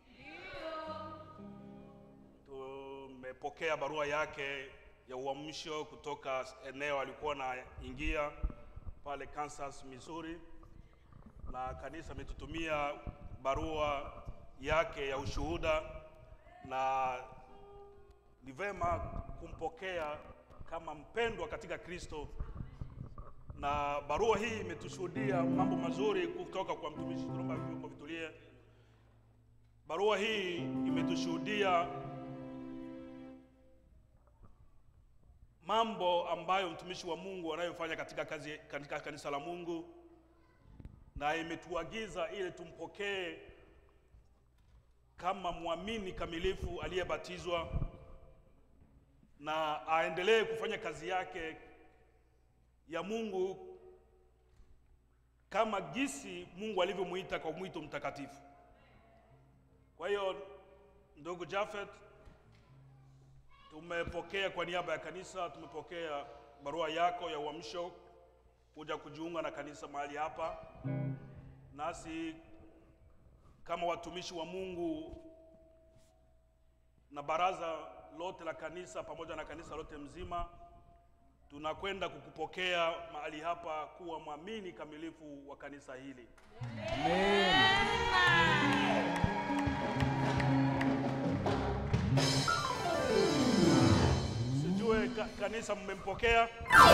B: Tumepokea barua yake ya uamsho kutoka eneo alikuwa anaingia pale Kansas, Missouri, na kanisa ametutumia barua yake ya ushuhuda, na ni vema kumpokea kama mpendwa katika Kristo, na barua hii imetushuhudia mambo mazuri kutoka kwa mtumishi. Tunaomba vyombo vitulie. Barua hii imetushuhudia mambo ambayo mtumishi wa Mungu anayofanya katika kazi katika kanisa la Mungu, na imetuagiza ili tumpokee kama mwamini kamilifu aliyebatizwa na aendelee kufanya kazi yake ya Mungu kama gisi Mungu alivyomuita kwa mwito mtakatifu. Kwa hiyo ndugu Jafet, tumepokea kwa niaba ya kanisa, tumepokea barua yako ya uamsho kuja kujiunga na kanisa mahali hapa, nasi kama watumishi wa Mungu na baraza lote la kanisa pamoja na kanisa lote mzima tunakwenda kukupokea mahali hapa kuwa mwamini kamilifu wa kanisa hili. Sijue ka, kanisa mmempokea?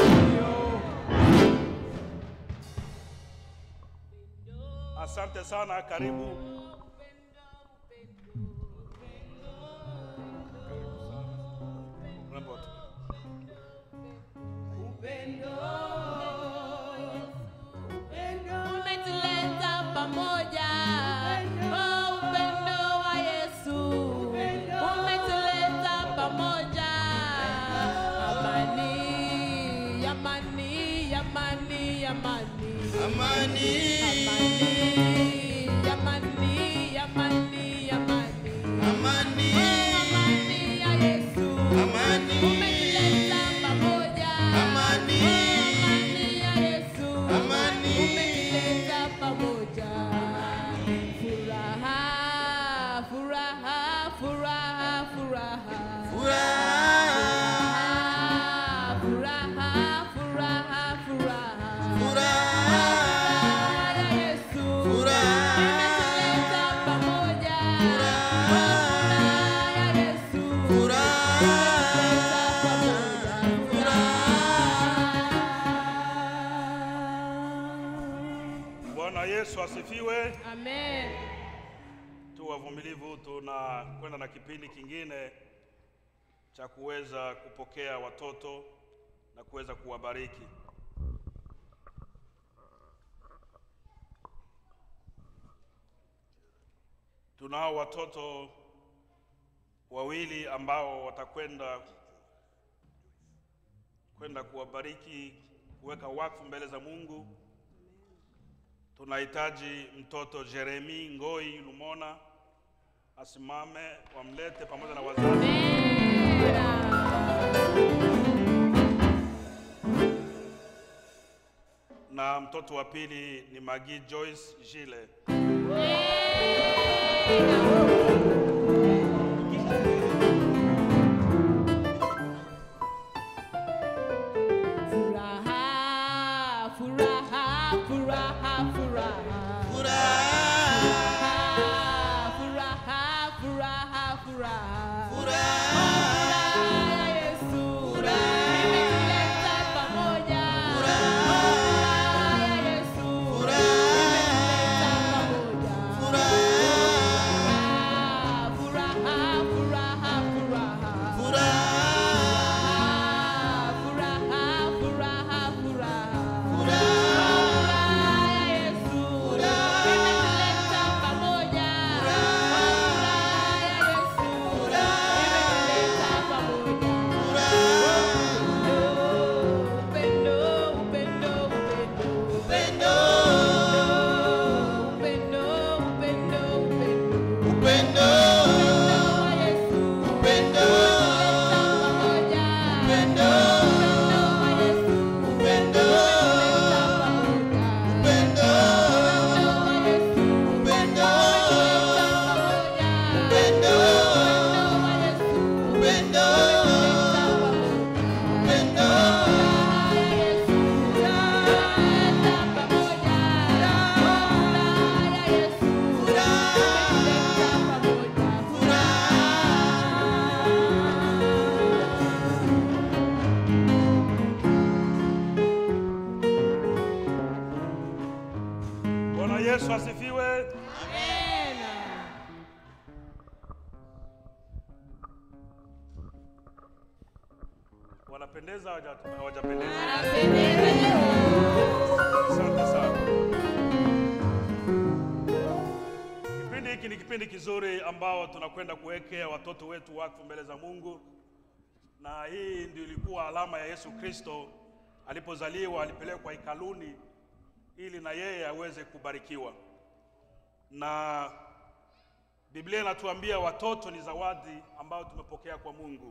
B: Asante sana, karibu. Remember what-
J: umetuleta pamoja oh, upendo wa Yesu umetuleta pamoja amani amani amani amani
A: Amani.
J: amani amani amani amani
A: Amani.
J: Oh, amani ya Yesu
A: Amani.
J: umetuleta pamoja
A: Amani.
J: Oh, amani ya Yesu
A: Amani.
J: umetuleta pamoja furaha furaha furaha furaha
A: Furaha.
J: furaha furaha furaha
A: Furaha.
J: ya Yesu
A: Furaha.
J: imetuleta pamoja
A: Furaha.
J: ya Yesu
A: Furaha.
B: Bwana Yesu asifiwe.
J: Amen.
B: Tu wavumilivu, tunakwenda na kipindi kingine cha kuweza kupokea watoto na kuweza kuwabariki. Tunao watoto wawili ambao watakwenda kwenda kuwabariki, kuweka wakfu mbele za Mungu. Tunahitaji mtoto Jeremi Ngoi Lumona asimame, wamlete pamoja na wazazi. Na mtoto wa pili ni Magi Joyce Gile.
J: Furaha, furaha, furaha, furaha. Furaha, furaha, furaha. ya Yesu. Imetuleta pamoja. ya Yesu. Imetuleta pamoja.
B: Yesu asifiwe. Wanapendeza hawaja- hawajapendeza? Asante sana. Kipindi hiki ni kipindi kizuri ambao tunakwenda kuwekea watoto wetu wakfu mbele za Mungu, na hii ndio ilikuwa alama ya Yesu Kristo alipozaliwa, alipelekwa hekaluni ili na yeye aweze kubarikiwa. Na Biblia inatuambia watoto ni zawadi ambayo tumepokea kwa Mungu,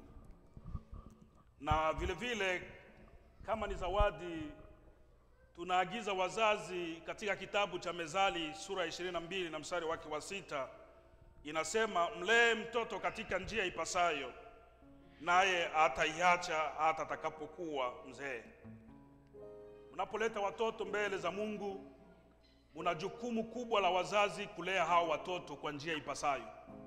B: na vile vile kama ni zawadi tunaagiza wazazi katika kitabu cha Mezali sura ya 22 na mstari wake wa sita inasema, mlee mtoto katika njia ipasayo, naye ataiacha hata atakapokuwa mzee. Mnapoleta watoto mbele za Mungu, muna jukumu kubwa la wazazi kulea hao watoto kwa njia ipasayo,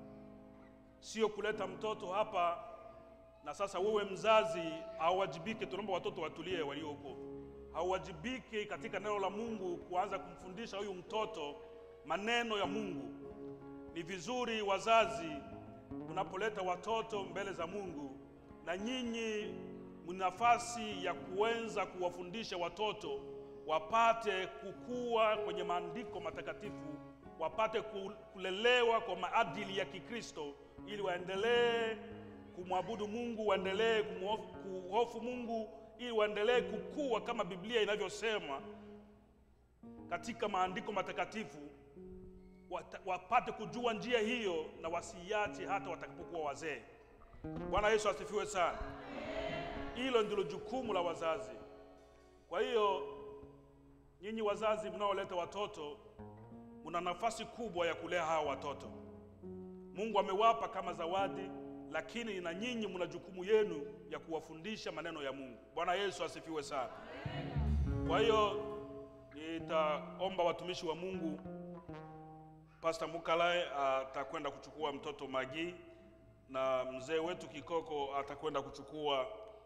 B: sio kuleta mtoto hapa na sasa wewe mzazi hauwajibike. Tunaomba watoto watulie walioko, hauwajibike katika neno la Mungu kuanza kumfundisha huyu mtoto maneno ya Mungu. Ni vizuri wazazi, mnapoleta watoto mbele za Mungu, na nyinyi mna nafasi ya kuweza kuwafundisha watoto wapate kukua kwenye maandiko matakatifu, wapate ku- kulelewa kwa maadili ya Kikristo ili waendelee kumwabudu Mungu, waendelee kumhofu kuhofu Mungu, ili waendelee kukua kama Biblia inavyosema katika maandiko matakatifu, wata- wapate kujua njia hiyo na wasiiache hata watakapokuwa wazee. Bwana Yesu asifiwe sana. Hilo ndilo jukumu la wazazi. Kwa hiyo nyinyi wazazi mnaoleta watoto, mna nafasi kubwa ya kulea hawa watoto. Mungu amewapa kama zawadi, lakini na nyinyi mna jukumu yenu ya kuwafundisha maneno ya Mungu. Bwana Yesu asifiwe sana. Kwa hiyo nitaomba watumishi wa Mungu, Pastor Mukalai atakwenda kuchukua mtoto Magi na mzee wetu Kikoko atakwenda kuchukua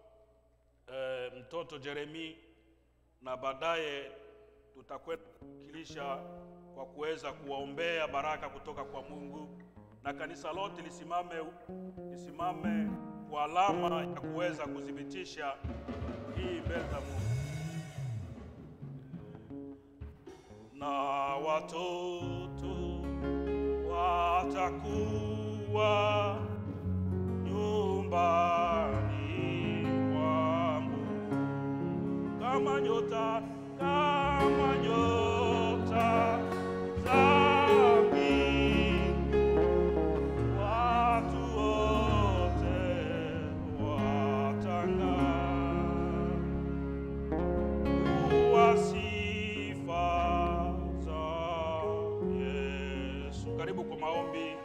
B: eh, mtoto Jeremi na baadaye tutakwenda kukilisha kwa kuweza kuwaombea baraka kutoka kwa Mungu na kanisa lote lisimame, lisimame kwa alama ya kuweza kuthibitisha hii mbele za Mungu. Na watoto watakuwa nyumbani mwangu kama nyota, kama nyota za mbingu, watu wote watang'aa kuwa sifa za Yesu. Karibu kwa maombi.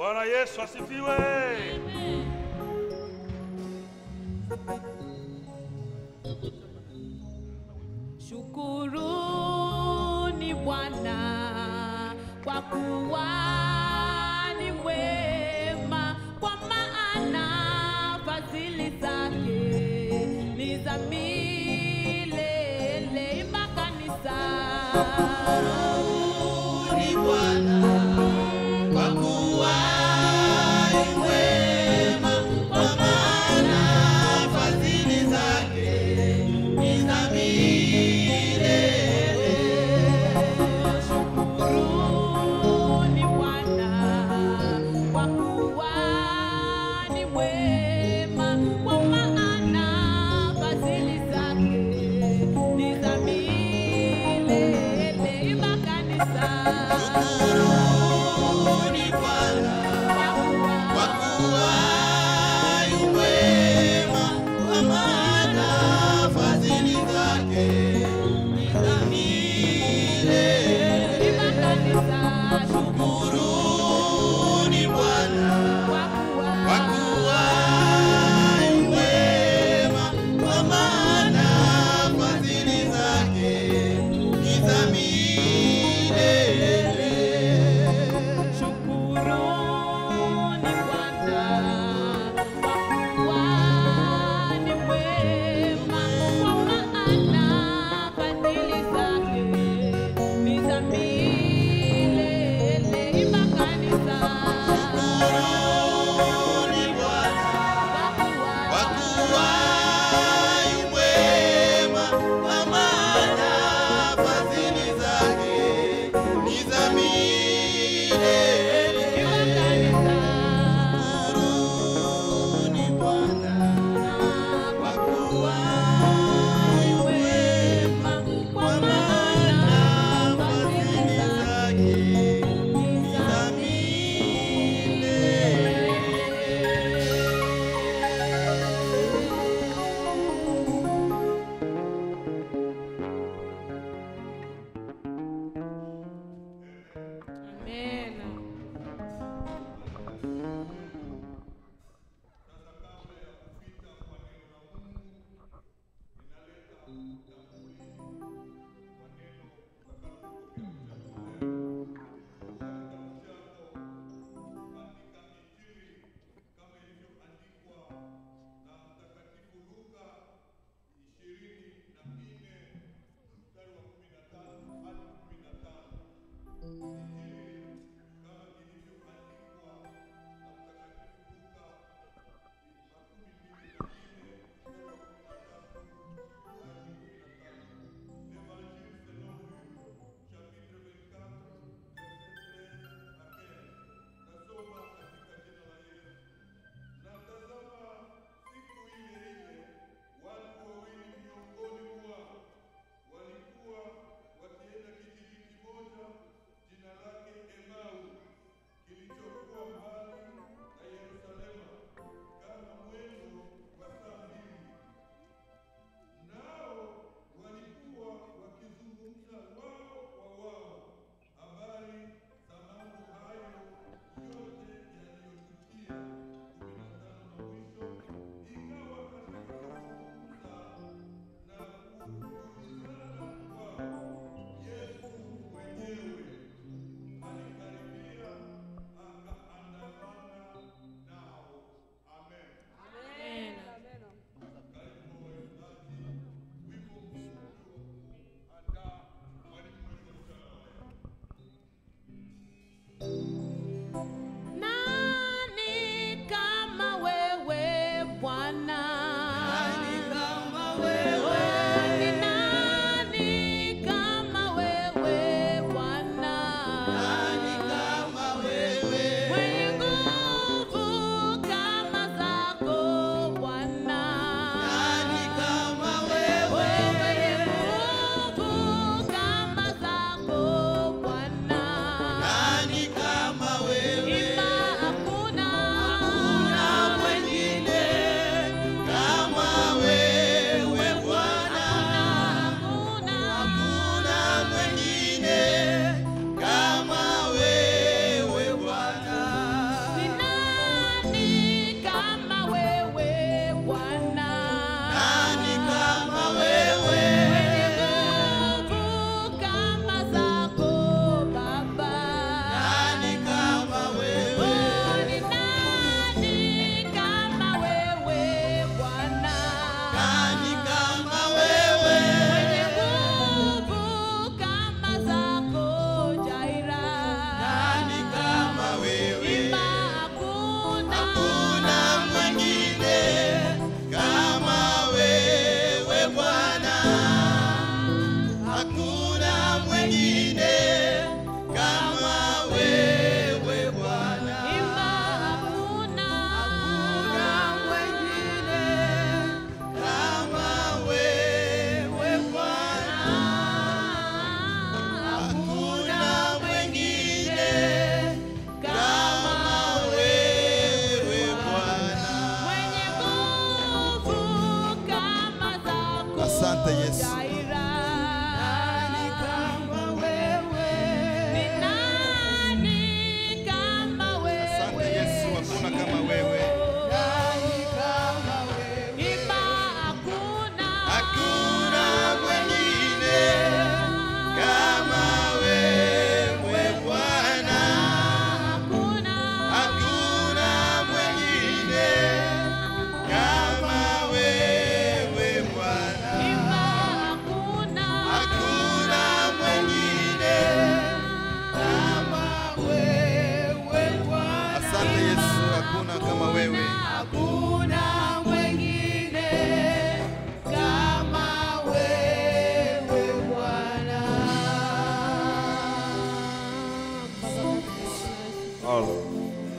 B: Bwana Yesu asifiwe.
J: Shukuruni Bwana kwa kuwa ni mwema, kwa maana fadhili zake ni za milele. Imba kanisa.
H: Shukuruni Bwana kwa kuwa ni mwema, kwa maana fadhili zake ni za milele.
J: Shukuruni Bwana kwa kuwa ni mwema, kwa maana fadhili zake ni za milele.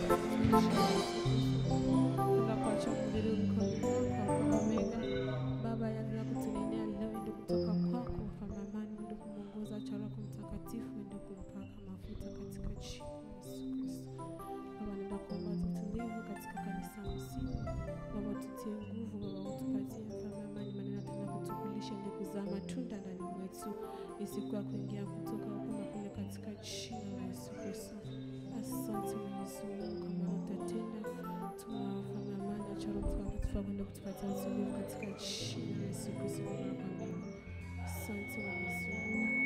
M: Tunakuacha mhubiri mkamilifu kwa Omega. Baba yale ya kutunenea leo ende kutoka kwako mfalme amani, ende kumwongoza chara kwa mtakatifu, ende kumpaka mafuta katika jina la Yesu Kristo. Baba nenda kuomba tutulivu katika kanisa mzima. Baba tutie nguvu, Baba utupatie mfalme amani, maneno tena kutukulisha ende kuzaa matunda ndani mwetu, isiku ya kuingia kutoka huku na kule katika jina la Yesu Kristo. Asante Mwenyezi Mungu kwa maana utatenda. Tunawafanya amani acha Roho Mtakatifu akwenda kutupatia utulivu katika jina la Yesu Kristo. Baba nakuamini. Asante Mwenyezi Mungu.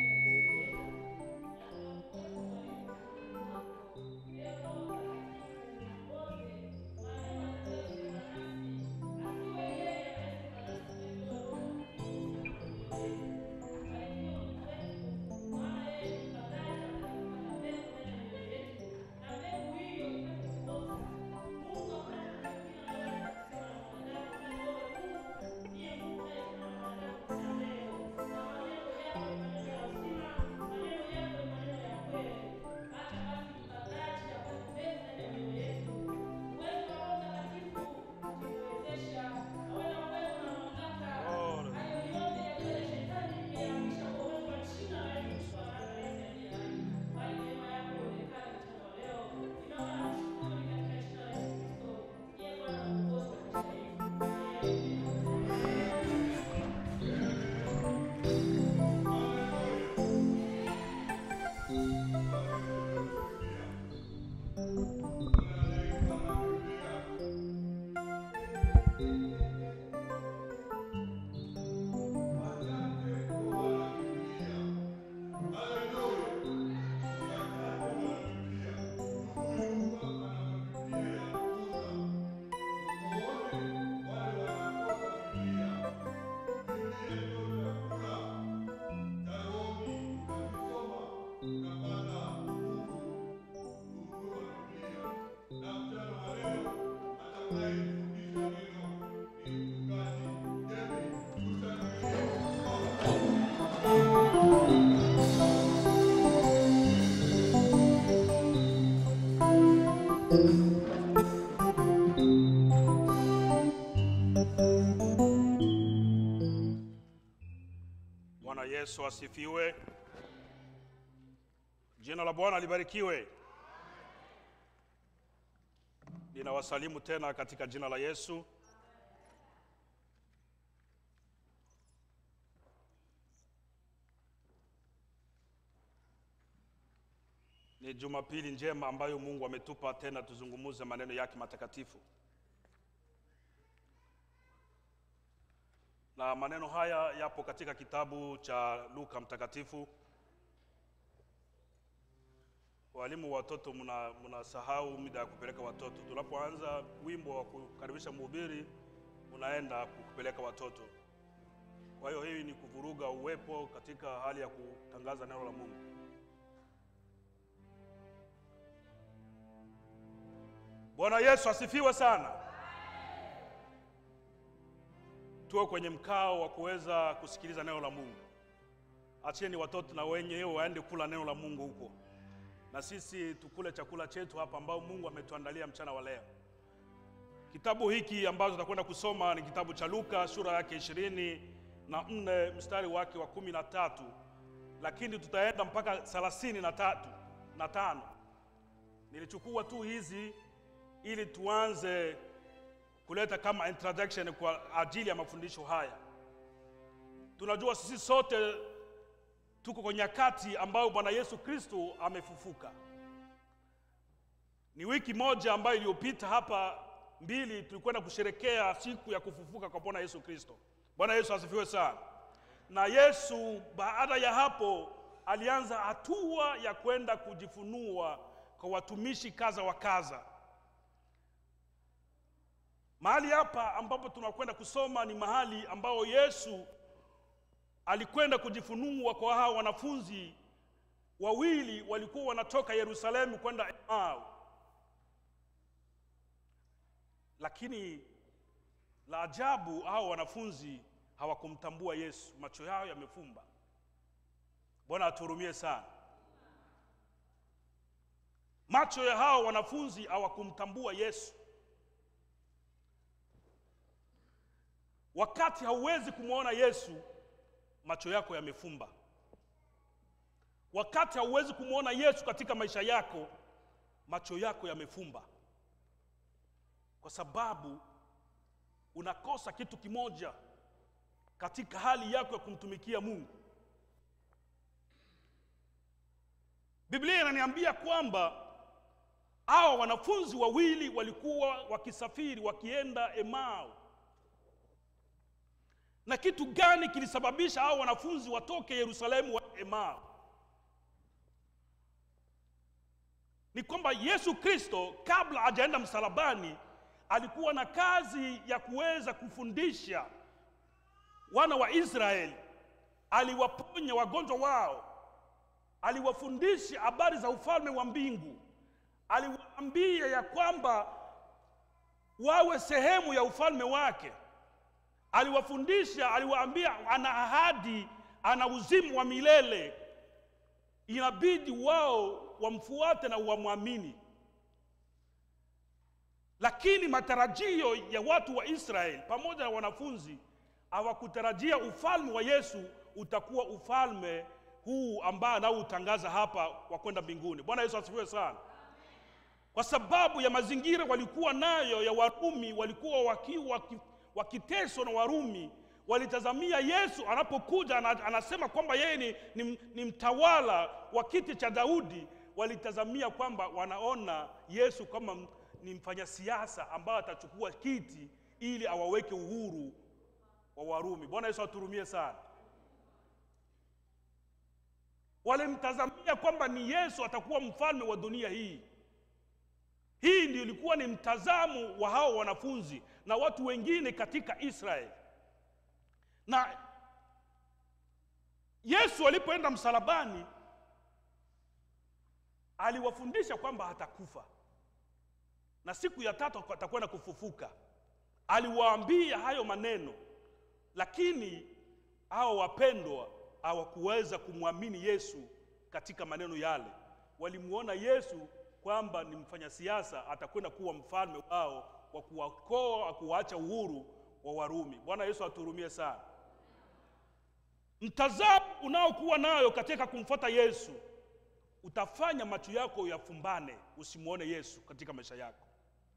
B: Bwana Yesu asifiwe. Jina la Bwana libarikiwe. Ninawasalimu tena katika jina la Yesu. Ni Jumapili njema ambayo Mungu ametupa tena tuzungumuze maneno yake matakatifu. Na maneno haya yapo katika kitabu cha Luka mtakatifu. Walimu wa watoto mna mnasahau mida ya kupeleka watoto. Tunapoanza wimbo wa kukaribisha mhubiri, unaenda kupeleka watoto. Kwa hiyo hii ni kuvuruga uwepo katika hali ya kutangaza neno la Mungu. Bwana Yesu asifiwe sana. Tuwe kwenye mkao wa kuweza kusikiliza neno la Mungu. Acheni watoto na wenyewe waende kula neno la Mungu huko, na sisi tukule chakula chetu hapa ambao Mungu ametuandalia mchana wa leo. Kitabu hiki ambacho tutakwenda kusoma ni kitabu cha Luka sura yake ishirini na nne mstari wake wa kumi na tatu lakini tutaenda mpaka thelathini na tatu na tano. Nilichukua tu hizi ili tuanze kuleta kama introduction kwa ajili ya mafundisho haya. Tunajua sisi sote tuko kwenye nyakati ambayo Bwana Yesu Kristo amefufuka. Ni wiki moja ambayo iliyopita hapa mbili tulikwenda kusherekea siku ya kufufuka kwa Bwana Yesu Kristo. Bwana Yesu asifiwe sana. Na Yesu baada ya hapo alianza hatua ya kwenda kujifunua kwa watumishi kaza wa kaza. Mahali hapa ambapo tunakwenda kusoma ni mahali ambao Yesu alikwenda kujifunua kwa hao wanafunzi wawili walikuwa wanatoka Yerusalemu kwenda Emau, lakini la ajabu, hao wanafunzi hawakumtambua Yesu, macho yao yamefumba. Bwana atuhurumie sana.
N: Macho ya hao wanafunzi hawakumtambua Yesu. Wakati hauwezi kumwona Yesu, macho yako yamefumba. Wakati hauwezi kumwona Yesu katika maisha yako, macho yako yamefumba, kwa sababu unakosa kitu kimoja katika hali yako ya kumtumikia Mungu. Biblia inaniambia kwamba hawa wanafunzi wawili walikuwa wakisafiri wakienda Emau. Na kitu gani kilisababisha hao wanafunzi watoke Yerusalemu wa Emau? Ni kwamba Yesu Kristo kabla hajaenda msalabani alikuwa na kazi ya kuweza kufundisha wana wa Israeli. Aliwaponya wagonjwa wao, aliwafundisha habari za ufalme wa mbingu, aliwaambia ya kwamba wawe sehemu ya ufalme wake. Aliwafundisha, aliwaambia ana ahadi, ana uzima wa milele, inabidi wao wamfuate na wamwamini. Lakini matarajio ya watu wa Israeli pamoja na wanafunzi hawakutarajia ufalme wa Yesu utakuwa ufalme huu ambao anaoutangaza hapa wa kwenda mbinguni. Bwana Yesu asifiwe sana. Kwa sababu ya mazingira walikuwa nayo ya Warumi, walikuwa wakiwa waki, wakiteswa na Warumi, walitazamia Yesu anapokuja ana- anasema kwamba yeye ni, ni, ni mtawala wa kiti cha Daudi. Walitazamia kwamba wanaona Yesu kama m- ni mfanyasiasa ambaye atachukua kiti ili awaweke uhuru wa Warumi. Bwana Yesu aturumie sana. Walimtazamia kwamba ni Yesu atakuwa mfalme wa dunia hii. Hii ndio ilikuwa ni mtazamo wa hao wanafunzi na watu wengine katika Israeli. Na Yesu alipoenda msalabani aliwafundisha kwamba atakufa na siku ya tatu atakwenda kufufuka. Aliwaambia hayo maneno, lakini hao wapendwa hawakuweza kumwamini Yesu katika maneno yale. Walimuona Yesu kwamba ni mfanyasiasa, atakwenda kuwa mfalme wao wa kuwakoa, kuwaacha uhuru wa Warumi. Bwana Yesu aturumie sana. Mtazamo unaokuwa nayo katika kumfuata Yesu utafanya macho yako yafumbane, usimwone Yesu katika maisha yako.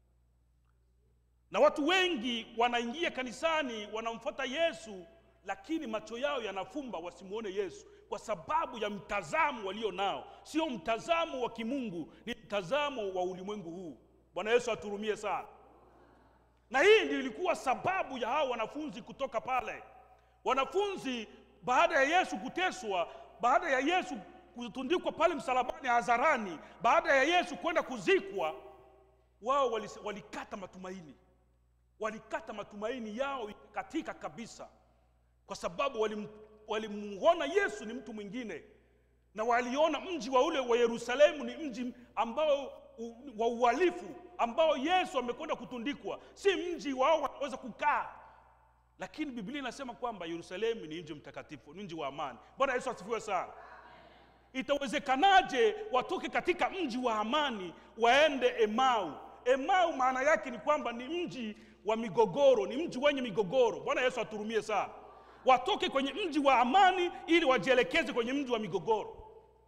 N: Na watu wengi wanaingia kanisani wanamfuata Yesu, lakini macho yao yanafumba wasimwone Yesu kwa sababu ya mtazamo walio nao. Sio mtazamo wa kimungu, ni mtazamo wa ulimwengu huu. Bwana Yesu aturumie sana. Na hii ndio ilikuwa sababu ya hao wanafunzi kutoka pale. Wanafunzi baada ya Yesu kuteswa, baada ya Yesu kutundikwa pale msalabani hadharani, baada ya Yesu kwenda kuzikwa, wao walis- walikata matumaini, walikata matumaini yao katika kabisa, kwa sababu walim- walimuona Yesu ni mtu mwingine, na waliona mji wa ule wa Yerusalemu ni mji ambao u, wa uhalifu ambao Yesu amekwenda kutundikwa, si mji wao wanaweza kukaa. Lakini Biblia inasema kwamba Yerusalemu ni mji mtakatifu, ni mji wa amani. Bwana Yesu asifiwe sana. Itawezekanaje watoke katika mji wa amani waende Emau? Emau maana yake ni kwamba ni mji wa migogoro, ni mji wenye migogoro. Bwana Yesu aturumie sana. Watoke kwenye mji wa amani ili wajielekeze kwenye mji wa migogoro,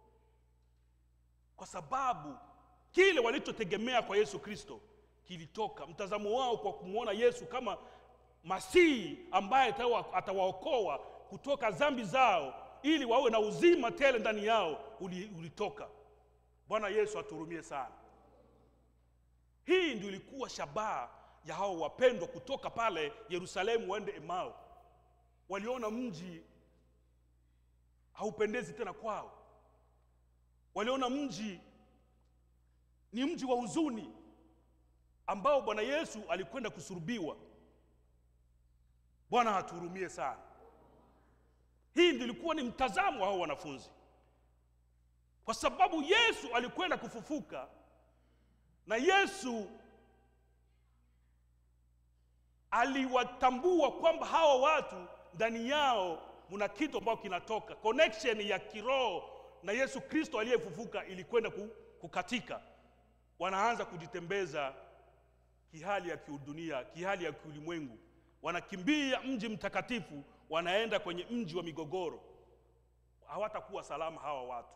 N: kwa sababu kile walichotegemea kwa Yesu Kristo kilitoka. Mtazamo wao kwa kumwona Yesu kama Masihi ambaye atawa- atawaokoa kutoka dhambi zao ili wawe na uzima tele ndani yao uli- ulitoka. Bwana Yesu aturumie sana. Hii ndio ilikuwa shabaha ya hao wapendwa kutoka pale Yerusalemu waende Emau. Waliona mji haupendezi tena kwao, waliona mji ni mji wa huzuni ambao Bwana Yesu alikwenda kusurubiwa. Bwana atuhurumie sana. Hii ndio ilikuwa ni mtazamo wa hao wanafunzi, kwa sababu Yesu alikwenda kufufuka na Yesu aliwatambua kwamba hawa watu ndani yao muna kitu ambacho kinatoka. Connection ya kiroho na Yesu Kristo aliyefufuka ilikwenda ku- kukatika, wanaanza kujitembeza kihali ya kiudunia, kihali ya kiulimwengu, wanakimbia mji mtakatifu, wanaenda kwenye mji wa migogoro. Hawatakuwa salama hawa watu.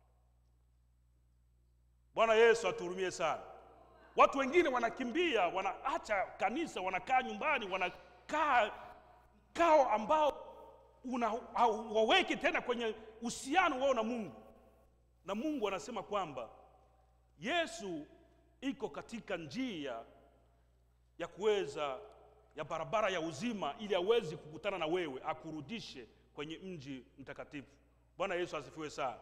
N: Bwana Yesu atuhurumie sana. Watu wengine wanakimbia, wanaacha kanisa, wanakaa nyumbani, wanakaa kao ambao una hauwaweki tena kwenye uhusiano wao na Mungu, na Mungu anasema kwamba Yesu iko katika njia ya kuweza ya barabara ya uzima, ili aweze kukutana na wewe, akurudishe kwenye mji mtakatifu. Bwana Yesu asifiwe sana.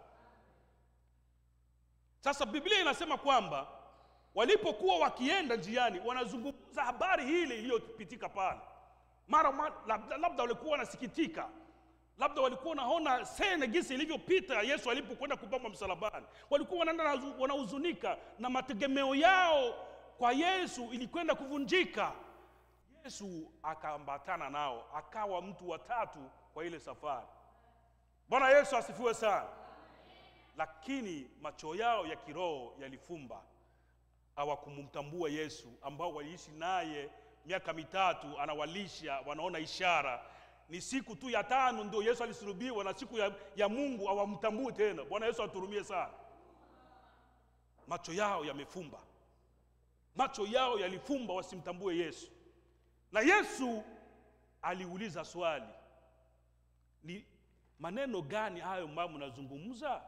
N: Sasa Biblia inasema kwamba walipokuwa wakienda njiani, wanazungumza habari hile iliyopitika pale. Mara ma- labda, labda walikuwa wanasikitika, labda walikuwa wanaona sene gisi ilivyopita Yesu alipokwenda kupamba msalabani. Walikuwa wanaenda na- wanahuzunika na mategemeo yao kwa Yesu ilikwenda kuvunjika. Yesu akaambatana nao, akawa mtu wa tatu kwa ile safari. Bwana Yesu asifiwe sana. Lakini macho yao ya kiroho yalifumba, hawakumtambua Yesu ambao waliishi naye miaka mitatu, anawalisha, wanaona ishara. Ni siku tu ya tano ndio Yesu alisulubiwa, na siku ya, ya Mungu hawamtambui tena. Bwana Yesu aturumie sana. Macho yao yamefumba, macho yao yalifumba, wasimtambue Yesu. Na Yesu aliuliza swali, ni maneno gani hayo ambayo mnazungumza?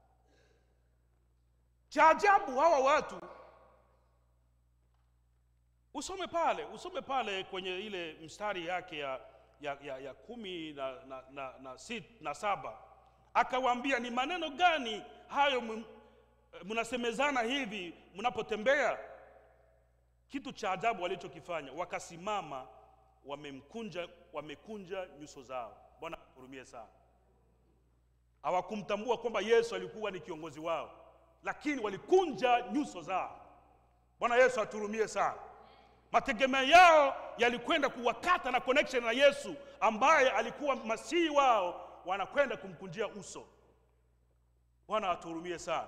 N: Cha ajabu hawa watu, usome pale, usome pale kwenye ile mstari yake ya, ya, ya, ya kumi na, na, na, na, sit, na saba akawaambia, ni maneno gani hayo m- mnasemezana hivi mnapotembea? Kitu cha ajabu walichokifanya, wakasimama wamemkunja, wamekunja nyuso zao. Bwana hurumie sana. Hawakumtambua kwamba Yesu alikuwa ni kiongozi wao, lakini walikunja nyuso zao. Bwana Yesu aturumie sana. Mategemeo yao yalikwenda kuwakata na connection na Yesu ambaye alikuwa masihi wao, wanakwenda kumkunjia uso. Bwana atuhurumie sana.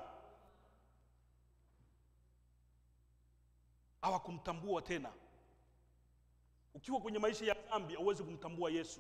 N: Hawakumtambua tena. Ukiwa kwenye maisha ya dhambi, hauwezi kumtambua Yesu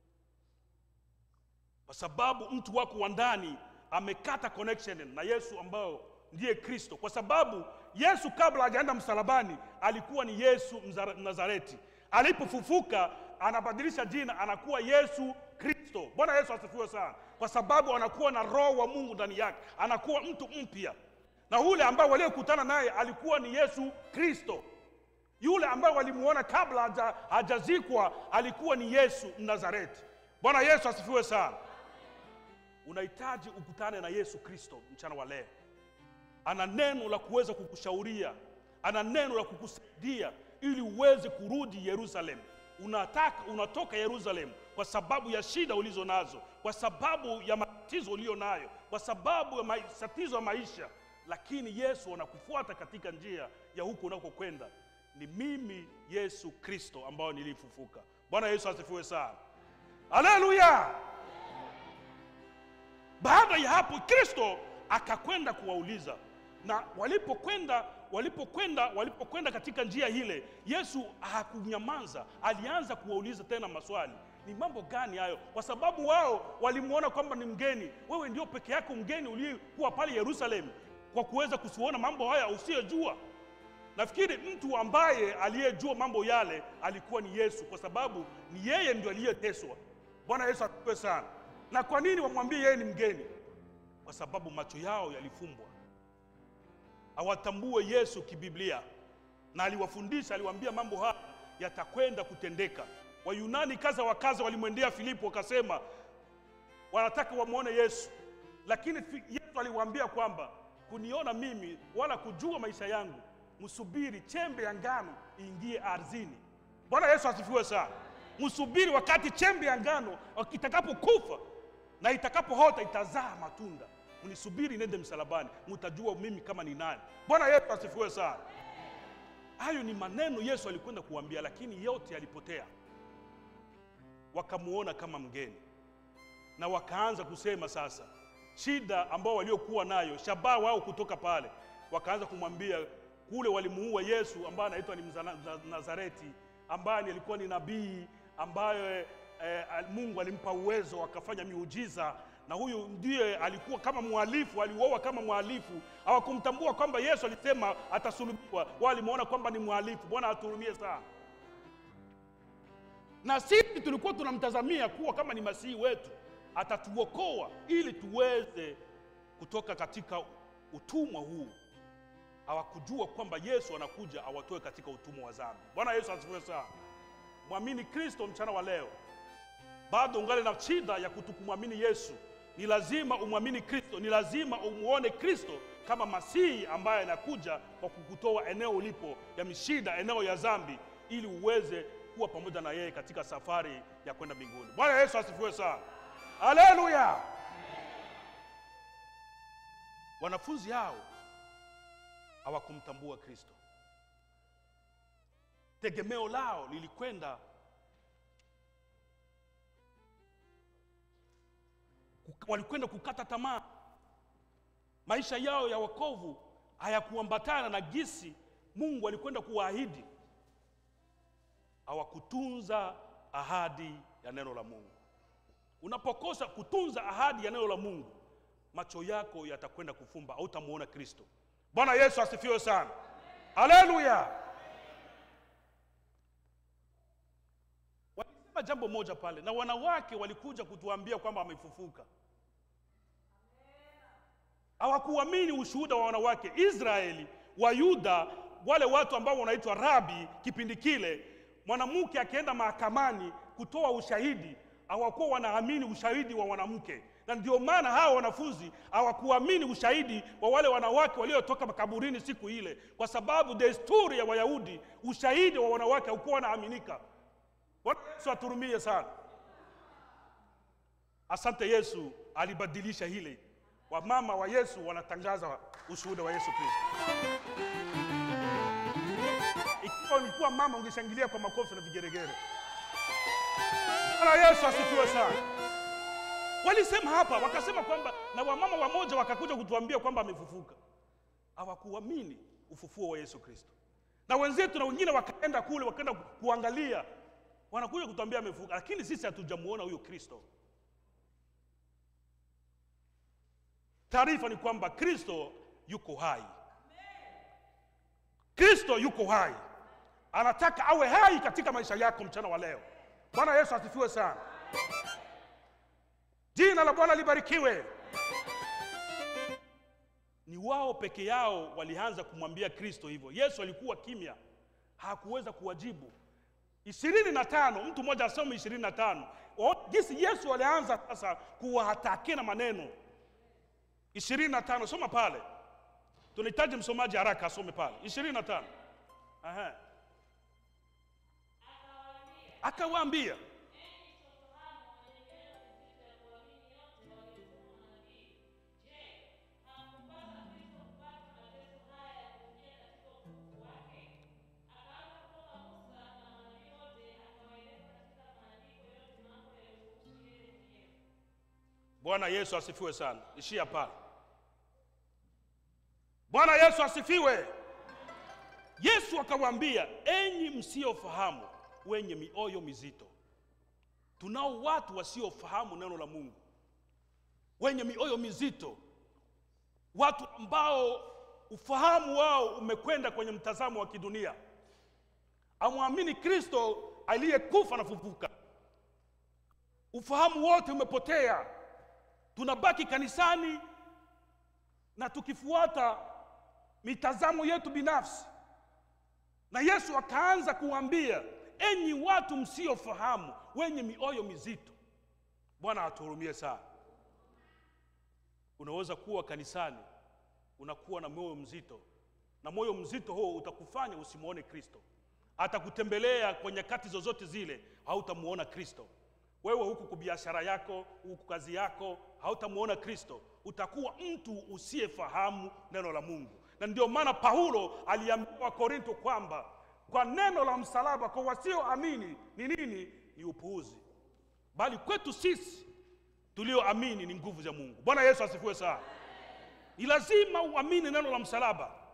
N: kwa sababu mtu wako wa ndani amekata connection na Yesu ambao ndiye Kristo, kwa sababu Yesu kabla hajaenda msalabani alikuwa ni Yesu Mzara- Mnazareti. Alipofufuka anabadilisha jina, anakuwa Yesu Kristo. Bwana Yesu asifiwe sana, kwa sababu anakuwa na roho wa Mungu ndani yake, anakuwa mtu mpya, na ule ambao waliokutana naye alikuwa ni Yesu Kristo. Yule ambaye walimuona kabla haja- hajazikwa alikuwa ni Yesu Mnazareti. Bwana Yesu asifiwe sana. Unahitaji ukutane na Yesu Kristo mchana wa leo. Ana neno la kuweza kukushauria, ana neno la kukusaidia ili uweze kurudi Yerusalemu. Unataka unatoka Yerusalemu kwa sababu ya shida ulizo nazo, kwa sababu ya matatizo uliyo nayo, kwa sababu ya matatizo ya maisha, lakini Yesu anakufuata katika njia ya huko unakokwenda. Ni mimi Yesu Kristo ambao nilifufuka. Bwana Yesu asifiwe sana. Haleluya! Baada ya hapo Kristo akakwenda kuwauliza, na walipokwenda walipokwenda walipokwenda katika njia ile, Yesu hakunyamaza, alianza kuwauliza tena maswali. Ni mambo gani hayo? Kwa sababu wao walimwona kwamba ni mgeni. Wewe ndio peke yako mgeni uliyekuwa pale Yerusalemu kwa kuweza kusiona mambo haya usiyojua. Nafikiri mtu ambaye aliyejua mambo yale alikuwa ni Yesu, kwa sababu ni yeye ndio aliyeteswa. Bwana Yesu asifiwe sana. Na kwa nini wamwambie yeye ni mgeni? Kwa sababu macho yao yalifumbwa, hawatambue Yesu kibiblia, na aliwafundisha, aliwaambia mambo haya yatakwenda kutendeka. Wayunani kaza wa kaza walimwendea Filipo wakasema wanataka wamwone Yesu, lakini fi- Yesu aliwaambia kwamba kuniona mimi wala kujua maisha yangu, msubiri chembe ya ngano iingie ardhini. Bwana Yesu asifiwe sana. Msubiri wakati chembe ya ngano itakapokufa na itakapohota itazaa matunda, mnisubiri nende msalabani, mtajua mimi kama ni nani. Bwana Yesu asifiwe sana. Hayo ni maneno Yesu alikwenda kuambia, lakini yote yalipotea. Wakamuona kama mgeni na wakaanza kusema sasa shida ambao waliokuwa nayo, shabaha wao kutoka pale, wakaanza kumwambia kule walimuua Yesu ambaye anaitwa ni Mzana- Mza- Nazareti, ambaye ni- alikuwa ni nabii ambaye eh, al- Mungu alimpa uwezo akafanya miujiza, na huyu ndiye alikuwa kama mhalifu, aliuawa kama mhalifu. Hawakumtambua kwamba Yesu alisema atasulubiwa, walimwona kwamba ni mhalifu. Bwana atuhurumie sana. Na sisi tulikuwa tunamtazamia kuwa kama ni masihi wetu, atatuokoa ili tuweze kutoka katika utumwa huu. Hawakujua kwamba Yesu anakuja awatoe katika utumwa wa dhambi. Bwana Yesu asifiwe sana. Mwamini Kristo mchana wa leo, bado ungali na shida ya kutokumwamini Yesu. Ni lazima umwamini Kristo, ni lazima umuone Kristo kama masihi ambaye anakuja kwa kukutoa eneo ulipo ya mishida, eneo ya dhambi, ili uweze kuwa pamoja na yeye katika safari ya kwenda mbinguni. Bwana Yesu asifiwe sana. Haleluya! Wanafunzi hao hawakumtambua Kristo. Tegemeo lao lilikwenda kuk- walikwenda kukata tamaa. Maisha yao ya wokovu hayakuambatana na gisi Mungu alikwenda kuwaahidi. Hawakutunza ahadi ya neno la Mungu. Unapokosa kutunza ahadi ya neno la Mungu, macho yako yatakwenda kufumba, hautamuona Kristo. Bwana Yesu asifiwe sana. Haleluya. Walisema jambo moja pale, na wanawake walikuja kutuambia kwamba amefufuka. Hawakuamini ushuhuda wa wanawake Israeli, Wayuda, wale watu ambao wanaitwa rabi kipindi kile. Mwanamke akienda mahakamani kutoa ushahidi, hawakuwa wanaamini ushahidi wa mwanamke, na ndio maana hawa wanafunzi hawakuamini ushahidi wa wale wanawake waliotoka makaburini siku ile, kwa sababu desturi ya Wayahudi, ushahidi wa wanawake haukuwa unaaminika. Bwana Yesu aturumie sana. Asante Yesu alibadilisha hili. Wamama wa Yesu wanatangaza ushuhuda wa Yesu Kristo. Ikiwa ulikuwa mama, ungeshangilia kwa makofi na vigeregere. Bwana Yesu asifiwe sana. Walisema hapa, wakasema kwamba na wamama wamoja wakakuja kutuambia kwamba amefufuka. Hawakuamini ufufuo wa Yesu Kristo, na wenzetu na wengine wakaenda kule, wakaenda kuangalia, wanakuja kutuambia amefufuka, lakini sisi hatujamuona huyo Kristo. Taarifa ni kwamba Kristo yuko hai. Kristo yuko hai, anataka awe hai katika maisha yako mchana wa leo. Bwana Yesu asifiwe sana. Jina la Bwana libarikiwe. Ni wao peke yao walianza kumwambia Kristo hivyo. Yesu alikuwa kimya, hakuweza kuwajibu. ishirini na tano mtu mmoja asome ishirini na tano jinsi Yesu alianza sasa kuwahatakia na maneno ishirini na tano soma pale tunahitaji msomaji haraka asome pale ishirini na tano Aha. akawaambia Bwana Yesu asifiwe sana. Ishia pale. Bwana Yesu asifiwe. Yesu akawaambia, enyi msiofahamu, wenye mioyo mizito. Tunao watu wasiofahamu neno la Mungu, wenye mioyo mizito, watu ambao ufahamu wao umekwenda kwenye mtazamo wa kidunia, amwamini Kristo aliyekufa na fufuka. Ufahamu wote umepotea, tunabaki kanisani na tukifuata mitazamo yetu binafsi. Na Yesu akaanza kuambia, enyi watu msiofahamu, wenye mioyo mizito. Bwana atuhurumie sana. Unaweza kuwa kanisani unakuwa na moyo mzito, na moyo mzito huo utakufanya usimwone Kristo. Atakutembelea kwa nyakati zozote zile, hautamuona Kristo. Wewe huku kwa biashara yako, huku kazi yako, hautamuona Kristo. Utakuwa mtu usiyefahamu neno la Mungu, na ndio maana Paulo aliambia Wakorinto kwamba kwa neno la msalaba kwa wasioamini ni nini? Ni upuuzi, bali kwetu sisi tulioamini ni nguvu za Mungu. Bwana Yesu asifiwe sana. Ni lazima uamini neno la msalaba,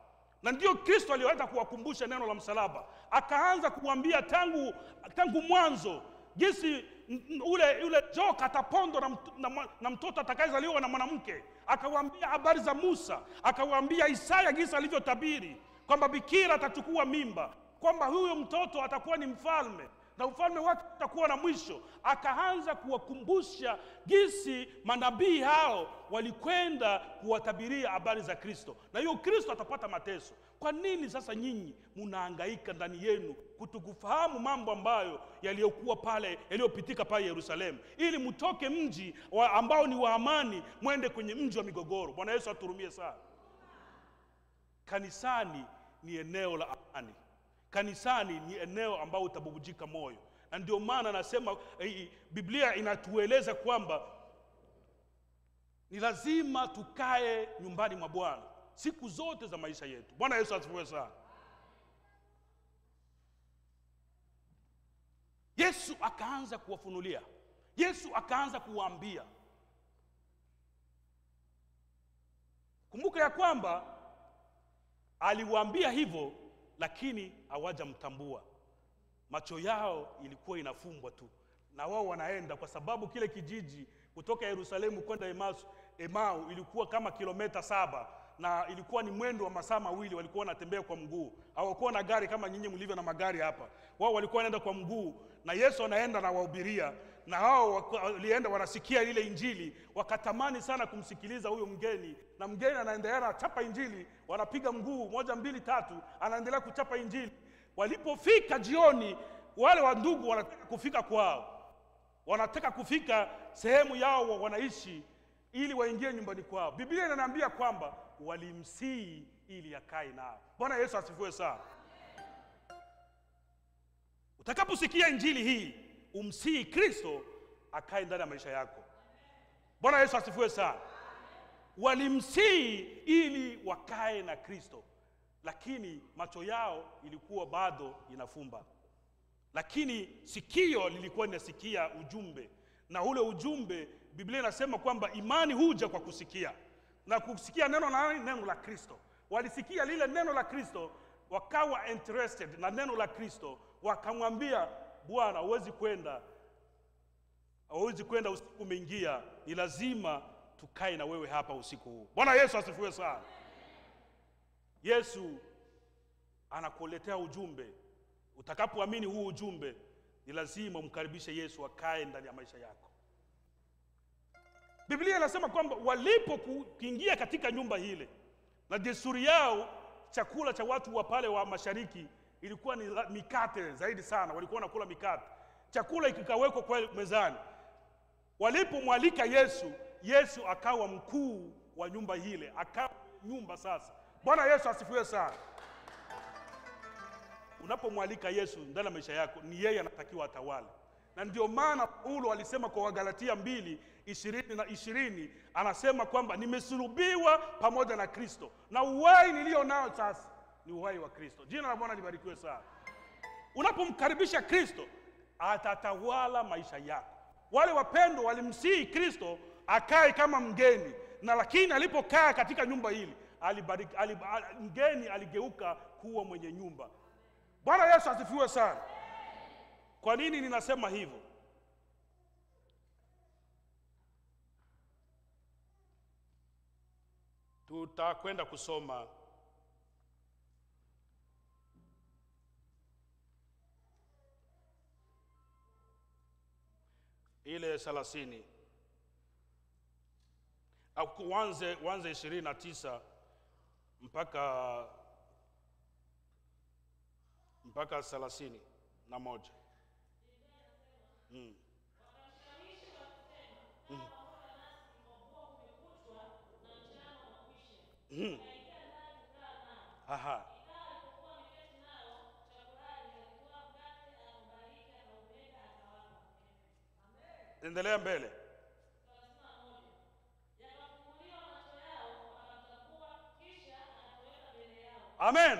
N: na ndio kristo aliweza kuwakumbusha neno la msalaba akaanza kuambia tangu tangu mwanzo jinsi n- n- ule yule joka atapondwa na, mt- na, mwa- na mtoto atakayezaliwa na mwanamke akawaambia habari za musa akawaambia isaya jinsi alivyotabiri kwamba bikira atachukua mimba kwamba huyo mtoto atakuwa ni mfalme na ufalme wake utakuwa na mwisho akaanza kuwakumbusha jinsi manabii hao walikwenda kuwatabiria habari za kristo na hiyo kristo atapata mateso kwa nini sasa nyinyi munaangaika ndani yenu kutokufahamu mambo ambayo yaliyokuwa pale yaliyopitika pale yerusalemu ili mtoke mji wa ambao ni wa amani mwende kwenye mji wa migogoro bwana yesu aturumie sana kanisani ni eneo la amani kanisani ni eneo ambao utabubujika moyo na ndio maana nasema eh, biblia inatueleza kwamba ni lazima tukae nyumbani mwa bwana siku zote za maisha yetu bwana yesu asifiwe sana yesu akaanza kuwafunulia yesu akaanza kuwaambia kumbuka ya kwamba aliwaambia hivyo lakini hawajamtambua macho yao ilikuwa inafumbwa tu na wao wanaenda kwa sababu kile kijiji kutoka yerusalemu kwenda Emaus- emau ilikuwa kama kilomita saba na ilikuwa ni mwendo wa masaa mawili walikuwa wanatembea kwa mguu hawakuwa na gari kama nyinyi mlivyo na magari hapa wao walikuwa wanaenda kwa mguu na yesu anaenda na wahubiria na hao waka- walienda wanasikia ile injili wakatamani sana kumsikiliza huyo mgeni na mgeni anaendelea anachapa injili wanapiga mguu moja mbili tatu anaendelea kuchapa injili walipofika jioni wale wa ndugu wanataka kufika kwao wanataka kufika sehemu yao wa- wanaishi ili waingie nyumbani kwao biblia inaniambia kwamba walimsii ili akae nao bwana yesu asifiwe sana utakaposikia injili hii umsii kristo akae ndani ya maisha yako bwana yesu asifiwe sana walimsii ili wakae na kristo lakini macho yao ilikuwa bado inafumba lakini sikio lilikuwa linasikia ujumbe na ule ujumbe biblia inasema kwamba imani huja kwa kusikia na kusikia neno la nani? neno la kristo walisikia lile neno la kristo wakawa interested na neno la kristo wakamwambia bwana huwezi kwenda hauwezi kwenda usiku umeingia ni lazima tukae na wewe hapa usiku huu bwana yesu asifiwe sana yesu anakuletea ujumbe utakapoamini huu ujumbe ni lazima umkaribishe yesu akae ndani ya maisha yako biblia inasema kwamba walipokuingia katika nyumba hile na desturi yao chakula cha watu wa pale wa mashariki ilikuwa ni la- mikate zaidi sana walikuwa wanakula mikate chakula kikawekwa kwa mezani walipomwalika yesu yesu akawa mkuu wa nyumba hile akawa nyumba sasa bwana yesu asifiwe sana unapomwalika yesu ndani ya maisha yako ni yeye anatakiwa atawale na ndio maana paulo alisema kwa wagalatia mbili ishirini na ishirini anasema kwamba nimesulubiwa pamoja na kristo na uhai niliyo nao sasa ni uhai wa kristo jina la bwana libarikiwe sana unapomkaribisha kristo atatawala maisha yako wale wapendo walimsihi kristo akae kama mgeni na lakini alipokaa katika nyumba hili alibariki, alib, al, mgeni aligeuka kuwa mwenye nyumba bwana yesu asifiwe sana kwa nini ninasema hivyo tutakwenda kusoma ile thelathini au uanze uanze ishirini na tisa mpaka mpaka thelathini na moja mm. Mm. Mm. Aha. endelea mbele amen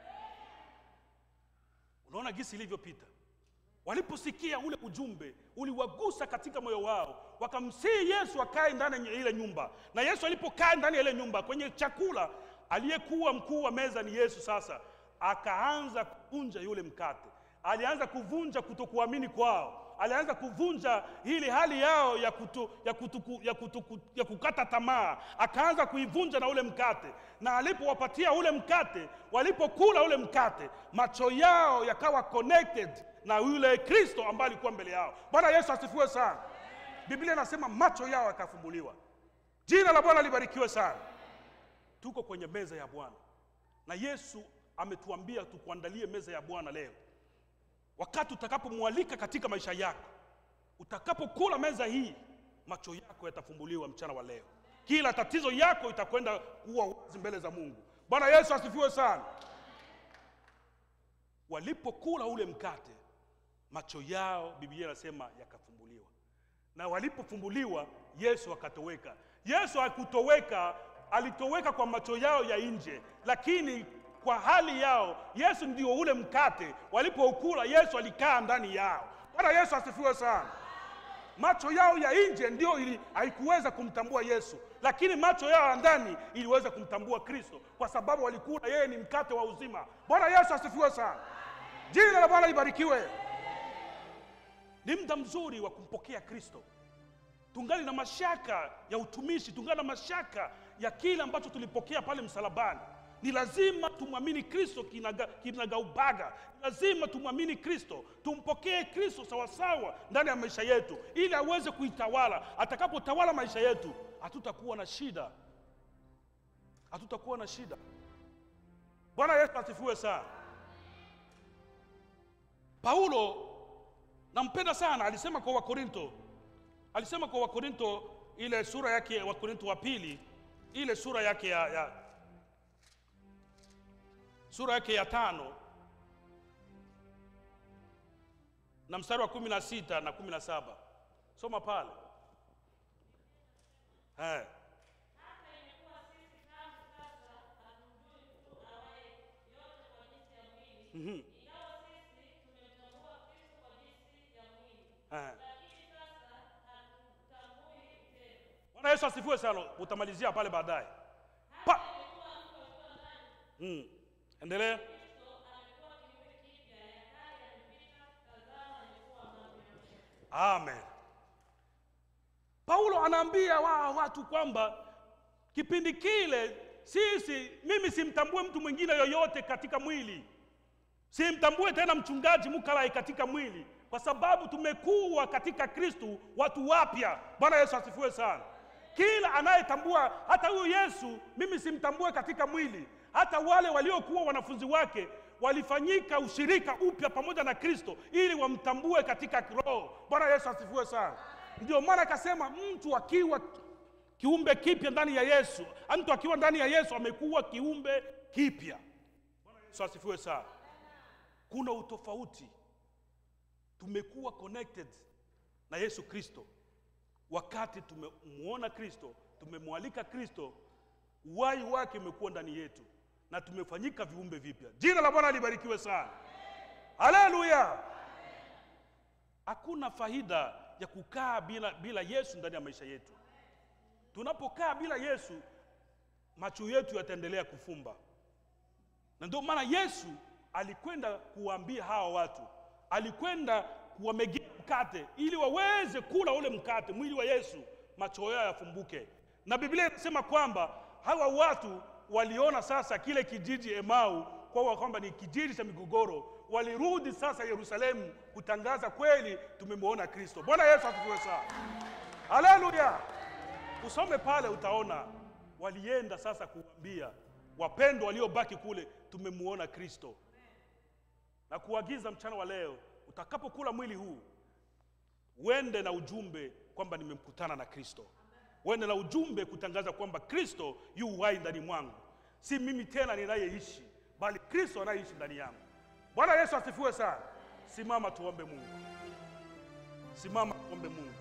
N: unaona gisi ilivyopita waliposikia ule ujumbe uliwagusa katika moyo wao wakamsihi yesu akae ndani ya ile nyumba na yesu alipokaa ndani ya ile nyumba kwenye chakula aliyekuwa mkuu wa meza ni Yesu. Sasa akaanza kuvunja yule mkate, alianza kuvunja kutokuamini kwao, alianza kuvunja ile hali yao ya, kutu, ya, kutuku, ya, kutuku, ya kukata tamaa, akaanza kuivunja na ule mkate, na alipowapatia ule mkate, walipokula ule mkate, macho yao yakawa connected na yule Kristo ambaye alikuwa mbele yao. Bwana Yesu asifiwe sana. Biblia inasema macho yao yakafumbuliwa. Jina la Bwana libarikiwe sana. Tuko kwenye meza ya Bwana na Yesu ametuambia tukuandalie meza ya Bwana leo. Wakati utakapomwalika katika maisha yako, utakapokula meza hii, macho yako yatafumbuliwa mchana wa leo. Kila tatizo yako itakwenda kuwa wazi mbele za Mungu. Bwana Yesu asifiwe sana. Walipokula ule mkate, macho yao, Biblia inasema yakafumbuliwa, na walipofumbuliwa, Yesu akatoweka. Yesu hakutoweka, alitoweka kwa macho yao ya nje, lakini kwa hali yao, Yesu ndio ule mkate. Walipoukula, Yesu alikaa ndani yao. Bwana Yesu asifiwe sana. Macho yao ya nje ndio ili haikuweza kumtambua Yesu, lakini macho yao ya ndani iliweza kumtambua Kristo, kwa sababu walikula yeye ni mkate wa uzima. Bwana Yesu asifiwe sana. Jina la Bwana libarikiwe. Ni muda mzuri wa kumpokea Kristo. Tungali na mashaka ya utumishi, tungali na mashaka ya kile ambacho tulipokea pale msalabani. Ni lazima tumwamini Kristo kinaga- kinagaubaga. Ni lazima tumwamini Kristo, tumpokee Kristo sawasawa ndani ya maisha yetu, ili aweze kuitawala. Atakapotawala maisha yetu, hatutakuwa na shida, hatutakuwa na shida. Bwana Yesu asifiwe sana. Paulo nampenda sana, alisema kwa Wakorinto, alisema kwa Wakorinto ile sura yake ya Wakorinto wa pili, ile sura yake ya, ya sura yake ya tano na mstari wa kumi na sita na kumi na saba soma pale eh. Mhm. Eh. Bwana Yesu asifiwe sana. Utamalizia pale baadaye. Pa. Mm. Endelea. Amen. Paulo anaambia wa watu kwamba kipindi kile sisi, mimi simtambue mtu mwingine yoyote katika mwili, simtambue tena mchungaji Mukalai katika mwili, kwa sababu tumekuwa katika Kristu watu wapya. Bwana Yesu asifiwe sana. Kila anayetambua hata huyu Yesu, mimi simtambue katika mwili. Hata wale waliokuwa wanafunzi wake walifanyika ushirika upya pamoja na Kristo ili wamtambue katika roho. Bwana Yesu asifiwe sana. Ndio maana akasema mtu akiwa kiumbe kipya ndani ya Yesu, mtu akiwa ndani ya Yesu amekuwa kiumbe kipya. Bwana Yesu asifiwe sana. Kuna utofauti, tumekuwa connected na Yesu Kristo wakati tumemwona Kristo, tumemwalika Kristo, uhai wake umekuwa ndani yetu na tumefanyika viumbe vipya. Jina la Bwana libarikiwe sana, haleluya. Hakuna faida ya kukaa bila, bila Yesu ndani ya maisha yetu. Tunapokaa bila Yesu, macho yetu yataendelea kufumba, na ndio maana Yesu alikwenda kuwaambia hawa watu, alikwenda kuwamegea mkate ili waweze kula ule mkate, mwili wa Yesu, macho yao yafumbuke. Na Biblia inasema kwamba hawa watu waliona sasa kile kijiji Emau kwa kwamba ni kijiji cha migogoro, walirudi sasa Yerusalemu kutangaza kweli, tumemwona Kristo. Bwana Yesu asifiwe sana, haleluya. Usome pale utaona walienda sasa kuambia wapendwa waliobaki kule, tumemwona Kristo, na kuagiza mchana wa leo utakapokula mwili huu uende na ujumbe kwamba nimemkutana na Kristo, uende na ujumbe kutangaza kwamba Kristo yu hai ndani mwangu, si mimi tena ninayeishi, bali Kristo anayeishi ndani yangu. Bwana Yesu asifiwe sana. Simama tuombe Mungu, simama tuombe Mungu.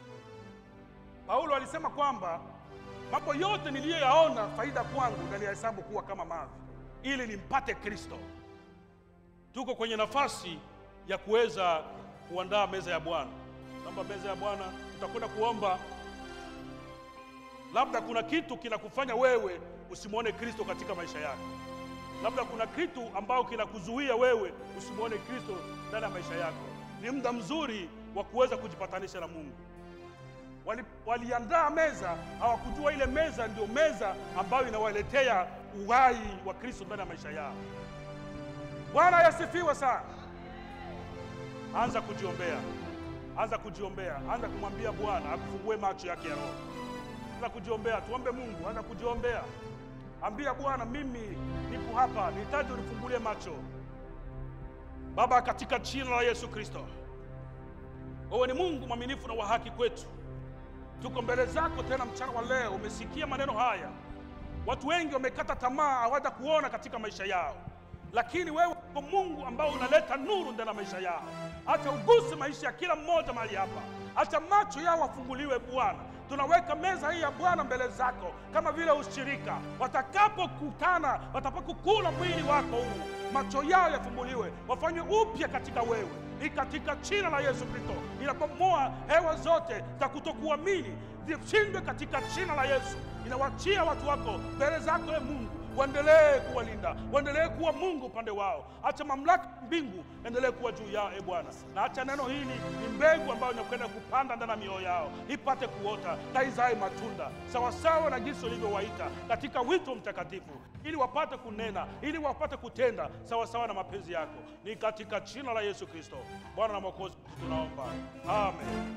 N: Paulo alisema kwamba mambo yote niliyoyaona faida kwangu naliyahesabu kuwa kama mavi, ili nimpate Kristo. Tuko kwenye nafasi ya kuweza kuandaa meza ya Bwana. Naomba meza ya Bwana, tutakwenda kuomba. Labda kuna kitu kinakufanya wewe usimwone Kristo katika maisha yako. Labda kuna kitu ambao kinakuzuia wewe usimwone Kristo ndani ya maisha yako. Ni muda mzuri wa kuweza kujipatanisha na Mungu. Wali, waliandaa meza, hawakujua ile meza ndio meza ambayo inawaletea uhai wa Kristo ndani ya maisha yao. Bwana yasifiwe sana. Anza kujiombea, anza kujiombea, anza kumwambia Bwana akufungue macho yake ya roho. Anza kujiombea, tuombe Mungu, anza kujiombea. Ambia Bwana, mimi nipo hapa, nihitaji unifungulie macho. Baba, katika jina la Yesu Kristo, wewe ni Mungu mwaminifu na wa haki kwetu. Tuko mbele zako tena mchana wa leo. Umesikia maneno haya, watu wengi wamekata tamaa, hawaja kuona katika maisha yao, lakini wewe uko Mungu ambao unaleta nuru ndani ya maisha yao. Acha uguse maisha ya kila mmoja mahali hapa, acha macho yao wafunguliwe Bwana. Tunaweka meza hii ya Bwana mbele zako kama vile ushirika, watakapokutana, watakapokula mwili wako huu, macho yao yafunguliwe, wafanywe upya katika wewe ni katika jina la Yesu Kristo. Inabomoa hewa zote za kutokuamini zishindwe katika jina la Yesu. Inawachia watu wako mbele zako, e Mungu, waendelee kuwalinda, waendelee kuwa Mungu upande wao. Acha mamlaka ya mbingu endelee kuwa juu yao, e Bwana, na acha neno hili ni mbegu ambayo inakwenda kupanda ndani ya mioyo yao, ipate kuota na izae matunda sawasawa na jinsi ulivyowaita katika wito mtakatifu, ili wapate kunena, ili wapate kutenda sawasawa na mapenzi yako. Ni katika jina la Yesu Kristo, Bwana na Mwokozi wetu tunaomba, amen.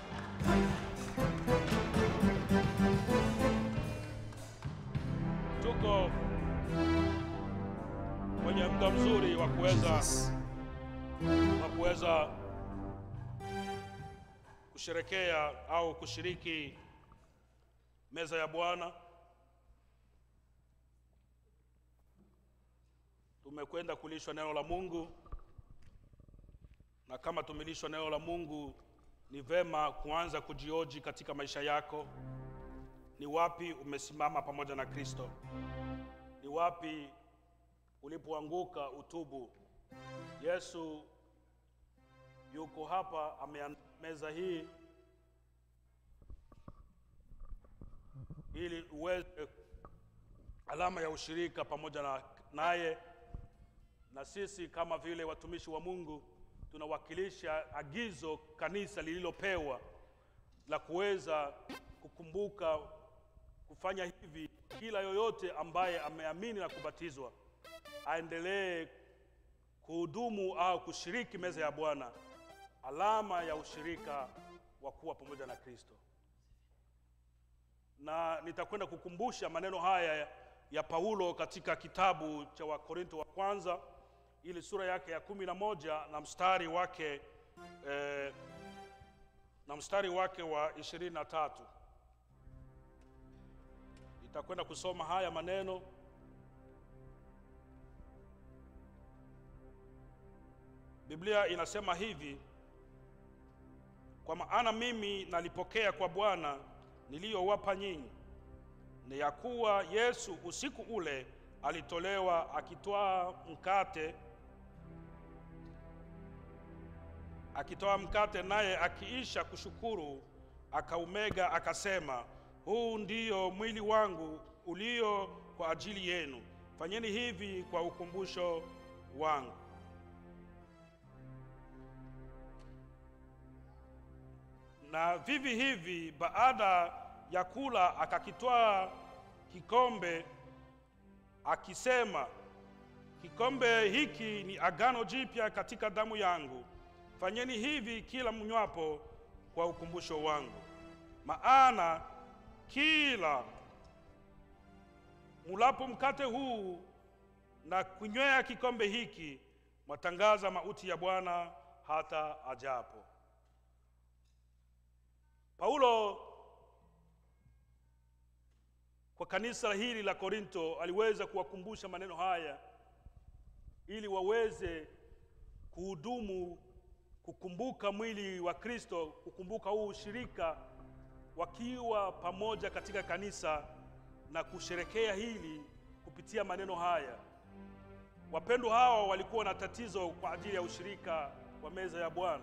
N: Tuko kwenye muda mzuri wa kuweza wa kuweza kusherekea au kushiriki meza ya Bwana. Tumekwenda kulishwa neno la Mungu, na kama tumelishwa neno la Mungu, ni vema kuanza kujioji katika maisha yako. Ni wapi umesimama pamoja na Kristo? Ni wapi ulipoanguka utubu? Yesu yuko hapa, ameandaa meza hii ili uweze alama ya ushirika pamoja na naye, na sisi kama vile watumishi wa Mungu tunawakilisha agizo kanisa lililopewa la kuweza kukumbuka kufanya hivi. Kila yoyote ambaye ameamini na kubatizwa aendelee kuhudumu au kushiriki meza ya Bwana, alama ya ushirika wa kuwa pamoja na Kristo. Na nitakwenda kukumbusha maneno haya ya Paulo katika kitabu cha Wakorinto wa kwanza ili sura yake ya kumi na moja na mstari wake eh, na mstari wake wa ishirini na tatu nitakwenda kusoma haya maneno Biblia inasema hivi: kwa maana mimi nalipokea kwa Bwana niliyowapa nyinyi, ni ya kuwa Yesu usiku ule alitolewa akitwaa mkate, akitoa mkate, naye akiisha kushukuru akaumega, akasema, huu ndiyo mwili wangu ulio kwa ajili yenu, fanyeni hivi kwa ukumbusho wangu. Na vivi hivi baada ya kula akakitwaa kikombe akisema, kikombe hiki ni agano jipya katika damu yangu, fanyeni hivi kila mnywapo kwa ukumbusho wangu. Maana kila mulapo mkate huu na kunywea kikombe hiki, mwatangaza mauti ya Bwana hata ajapo. Paulo kwa kanisa hili la Korinto aliweza kuwakumbusha maneno haya ili waweze kuhudumu, kukumbuka mwili wa Kristo, kukumbuka huu ushirika, wakiwa pamoja katika kanisa na kusherekea hili kupitia maneno haya. Wapendwa hawa walikuwa na tatizo kwa ajili ya ushirika wa meza ya Bwana.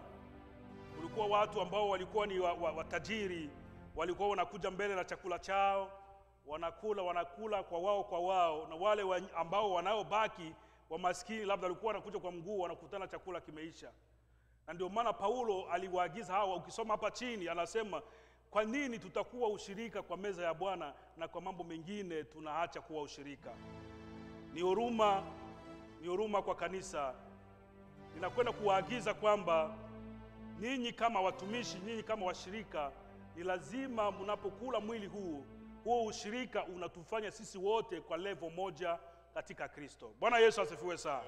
N: Kulikuwa watu ambao walikuwa ni watajiri wa, wa walikuwa wanakuja mbele na chakula chao, wanakula wanakula kwa wao kwa wao, na wale wa, ambao wanaobaki wamaskini, labda walikuwa wanakuja kwa mguu, wanakutana chakula kimeisha. Na ndio maana Paulo aliwaagiza hawa, ukisoma hapa chini anasema kwa nini tutakuwa ushirika kwa meza ya Bwana na kwa mambo mengine tunaacha kuwa ushirika? Ni huruma, ni huruma kwa kanisa. Ninakwenda kuwaagiza kwamba ninyi kama watumishi, ninyi kama washirika, ni lazima mnapokula mwili huu, huo ushirika unatufanya sisi wote kwa level moja katika Kristo. Bwana Yesu asifiwe sana.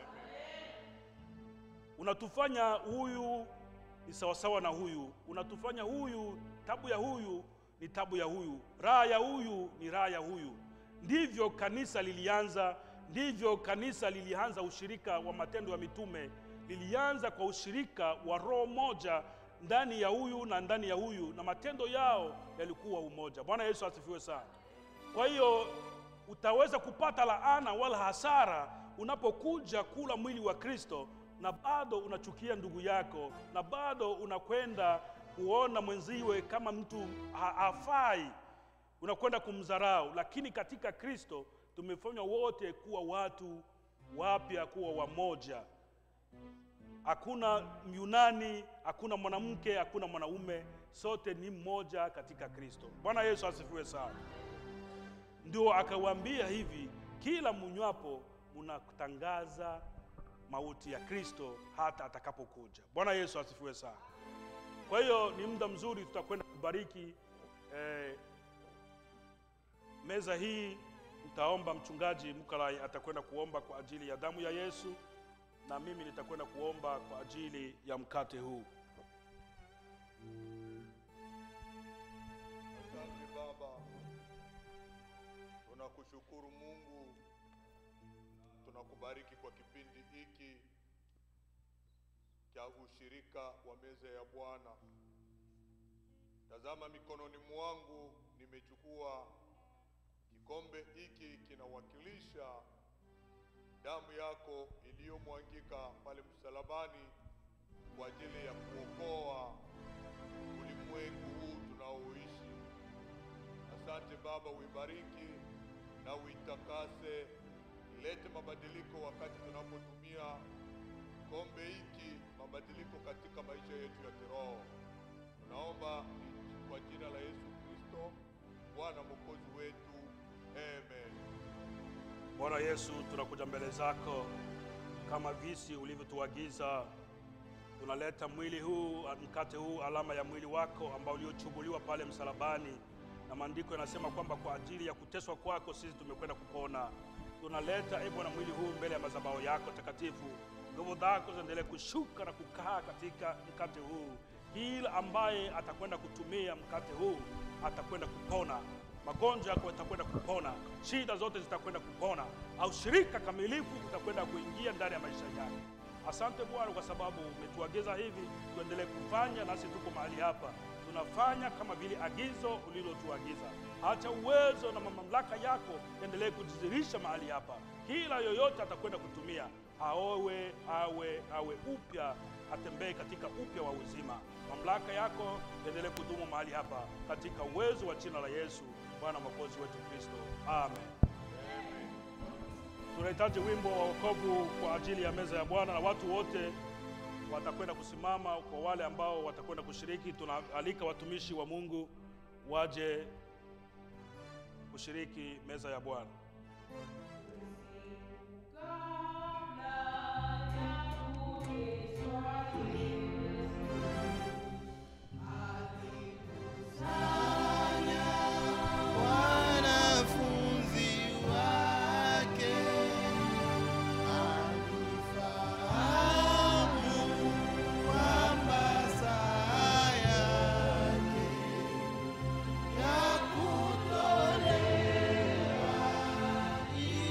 N: Unatufanya huyu ni sawasawa na huyu, unatufanya huyu, tabu ya huyu ni tabu ya huyu, raha ya huyu ni raha ya huyu. Ndivyo kanisa lilianza, ndivyo kanisa lilianza ushirika wa matendo ya mitume, lilianza kwa ushirika wa roho moja ndani ya huyu na ndani ya huyu, na matendo yao yalikuwa umoja. Bwana Yesu asifiwe sana. Kwa hiyo utaweza kupata laana wala hasara unapokuja kula mwili wa Kristo na bado unachukia ndugu yako na bado unakwenda kuona mwenziwe kama mtu ha- hafai, unakwenda kumdharau. Lakini katika Kristo tumefanywa wote kuwa watu wapya, kuwa wamoja. Hakuna Myunani, hakuna mwanamke, hakuna mwanaume, sote ni mmoja katika Kristo. Bwana Yesu asifiwe sana. Ndio akawaambia hivi, kila munywapo mnatangaza mauti ya Kristo hata atakapokuja. Bwana Yesu asifiwe sana. Kwa hiyo ni muda mzuri, tutakwenda kubariki eh, meza hii. Nitaomba mchungaji Mukalai atakwenda kuomba kwa ajili ya damu ya Yesu, na mimi nitakwenda kuomba kwa ajili ya mkate huu.
E: Asante Baba, tunakushukuru Mungu, tunakubariki kwa kipindi hiki cha ushirika wa meza ya Bwana. Tazama, mikononi mwangu nimechukua kikombe hiki, kinawakilisha damu yako iliyomwangika pale msalabani kwa ajili ya kuokoa ulimwengu huu tunaoishi. Asante Baba, uibariki na uitakase, ilete mabadiliko wakati tunapotumia kombe hiki, mabadiliko katika maisha yetu ya kiroho. Tunaomba kwa jina la Yesu Kristo, Bwana mwokozi wetu, amen.
N: Bwana Yesu, tunakuja mbele zako kama visi ulivyotuagiza. Tunaleta mwili huu, mkate huu, alama ya mwili wako ambao uliochubuliwa pale msalabani, na maandiko yanasema kwamba kwa ajili ya kuteswa kwako sisi tumekwenda kupona. Tunaleta e Bwana mwili huu mbele ya madhabahu yako takatifu, nguvu zako ziendelee kushuka na kukaa katika mkate huu. Kila ambaye atakwenda kutumia mkate huu atakwenda kupona magonjwa yako yatakwenda kupona, shida zote zitakwenda kupona, au shirika kamilifu utakwenda kuingia ndani ya maisha yake. Asante Bwana kwa sababu umetuagiza hivi, tuendelee kufanya, nasi tuko mahali hapa tunafanya kama vile agizo ulilotuagiza. Acha uwezo na mamlaka yako endelee kujidhihirisha mahali hapa. Kila yoyote atakwenda kutumia aowe awe awe upya, atembee katika upya wa uzima. Mamlaka yako endelee kudumu mahali hapa katika uwezo wa jina la Yesu Bwana mwokozi wetu Kristo, amen. Tunahitaji wimbo wa wokovu kwa ajili ya meza ya Bwana, na watu wote watakwenda kusimama. Kwa wale ambao watakwenda kushiriki, tunaalika watumishi wa Mungu waje kushiriki meza ya Bwana.
A: Wanafunzi wake alifahamu kwamba saa yake ya kutolewa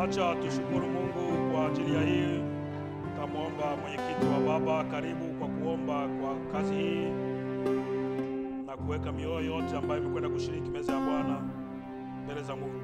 N: Acha tushukuru Mungu kwa ajili ya hii. Tamwomba mwenyekiti wa baba, karibu kwa kuomba kwa kazi hii na kuweka mioyo yote ambayo imekwenda kushiriki meza ya Bwana mbele za Mungu.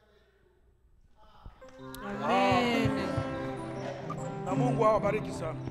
N: Na Mungu awabariki sana.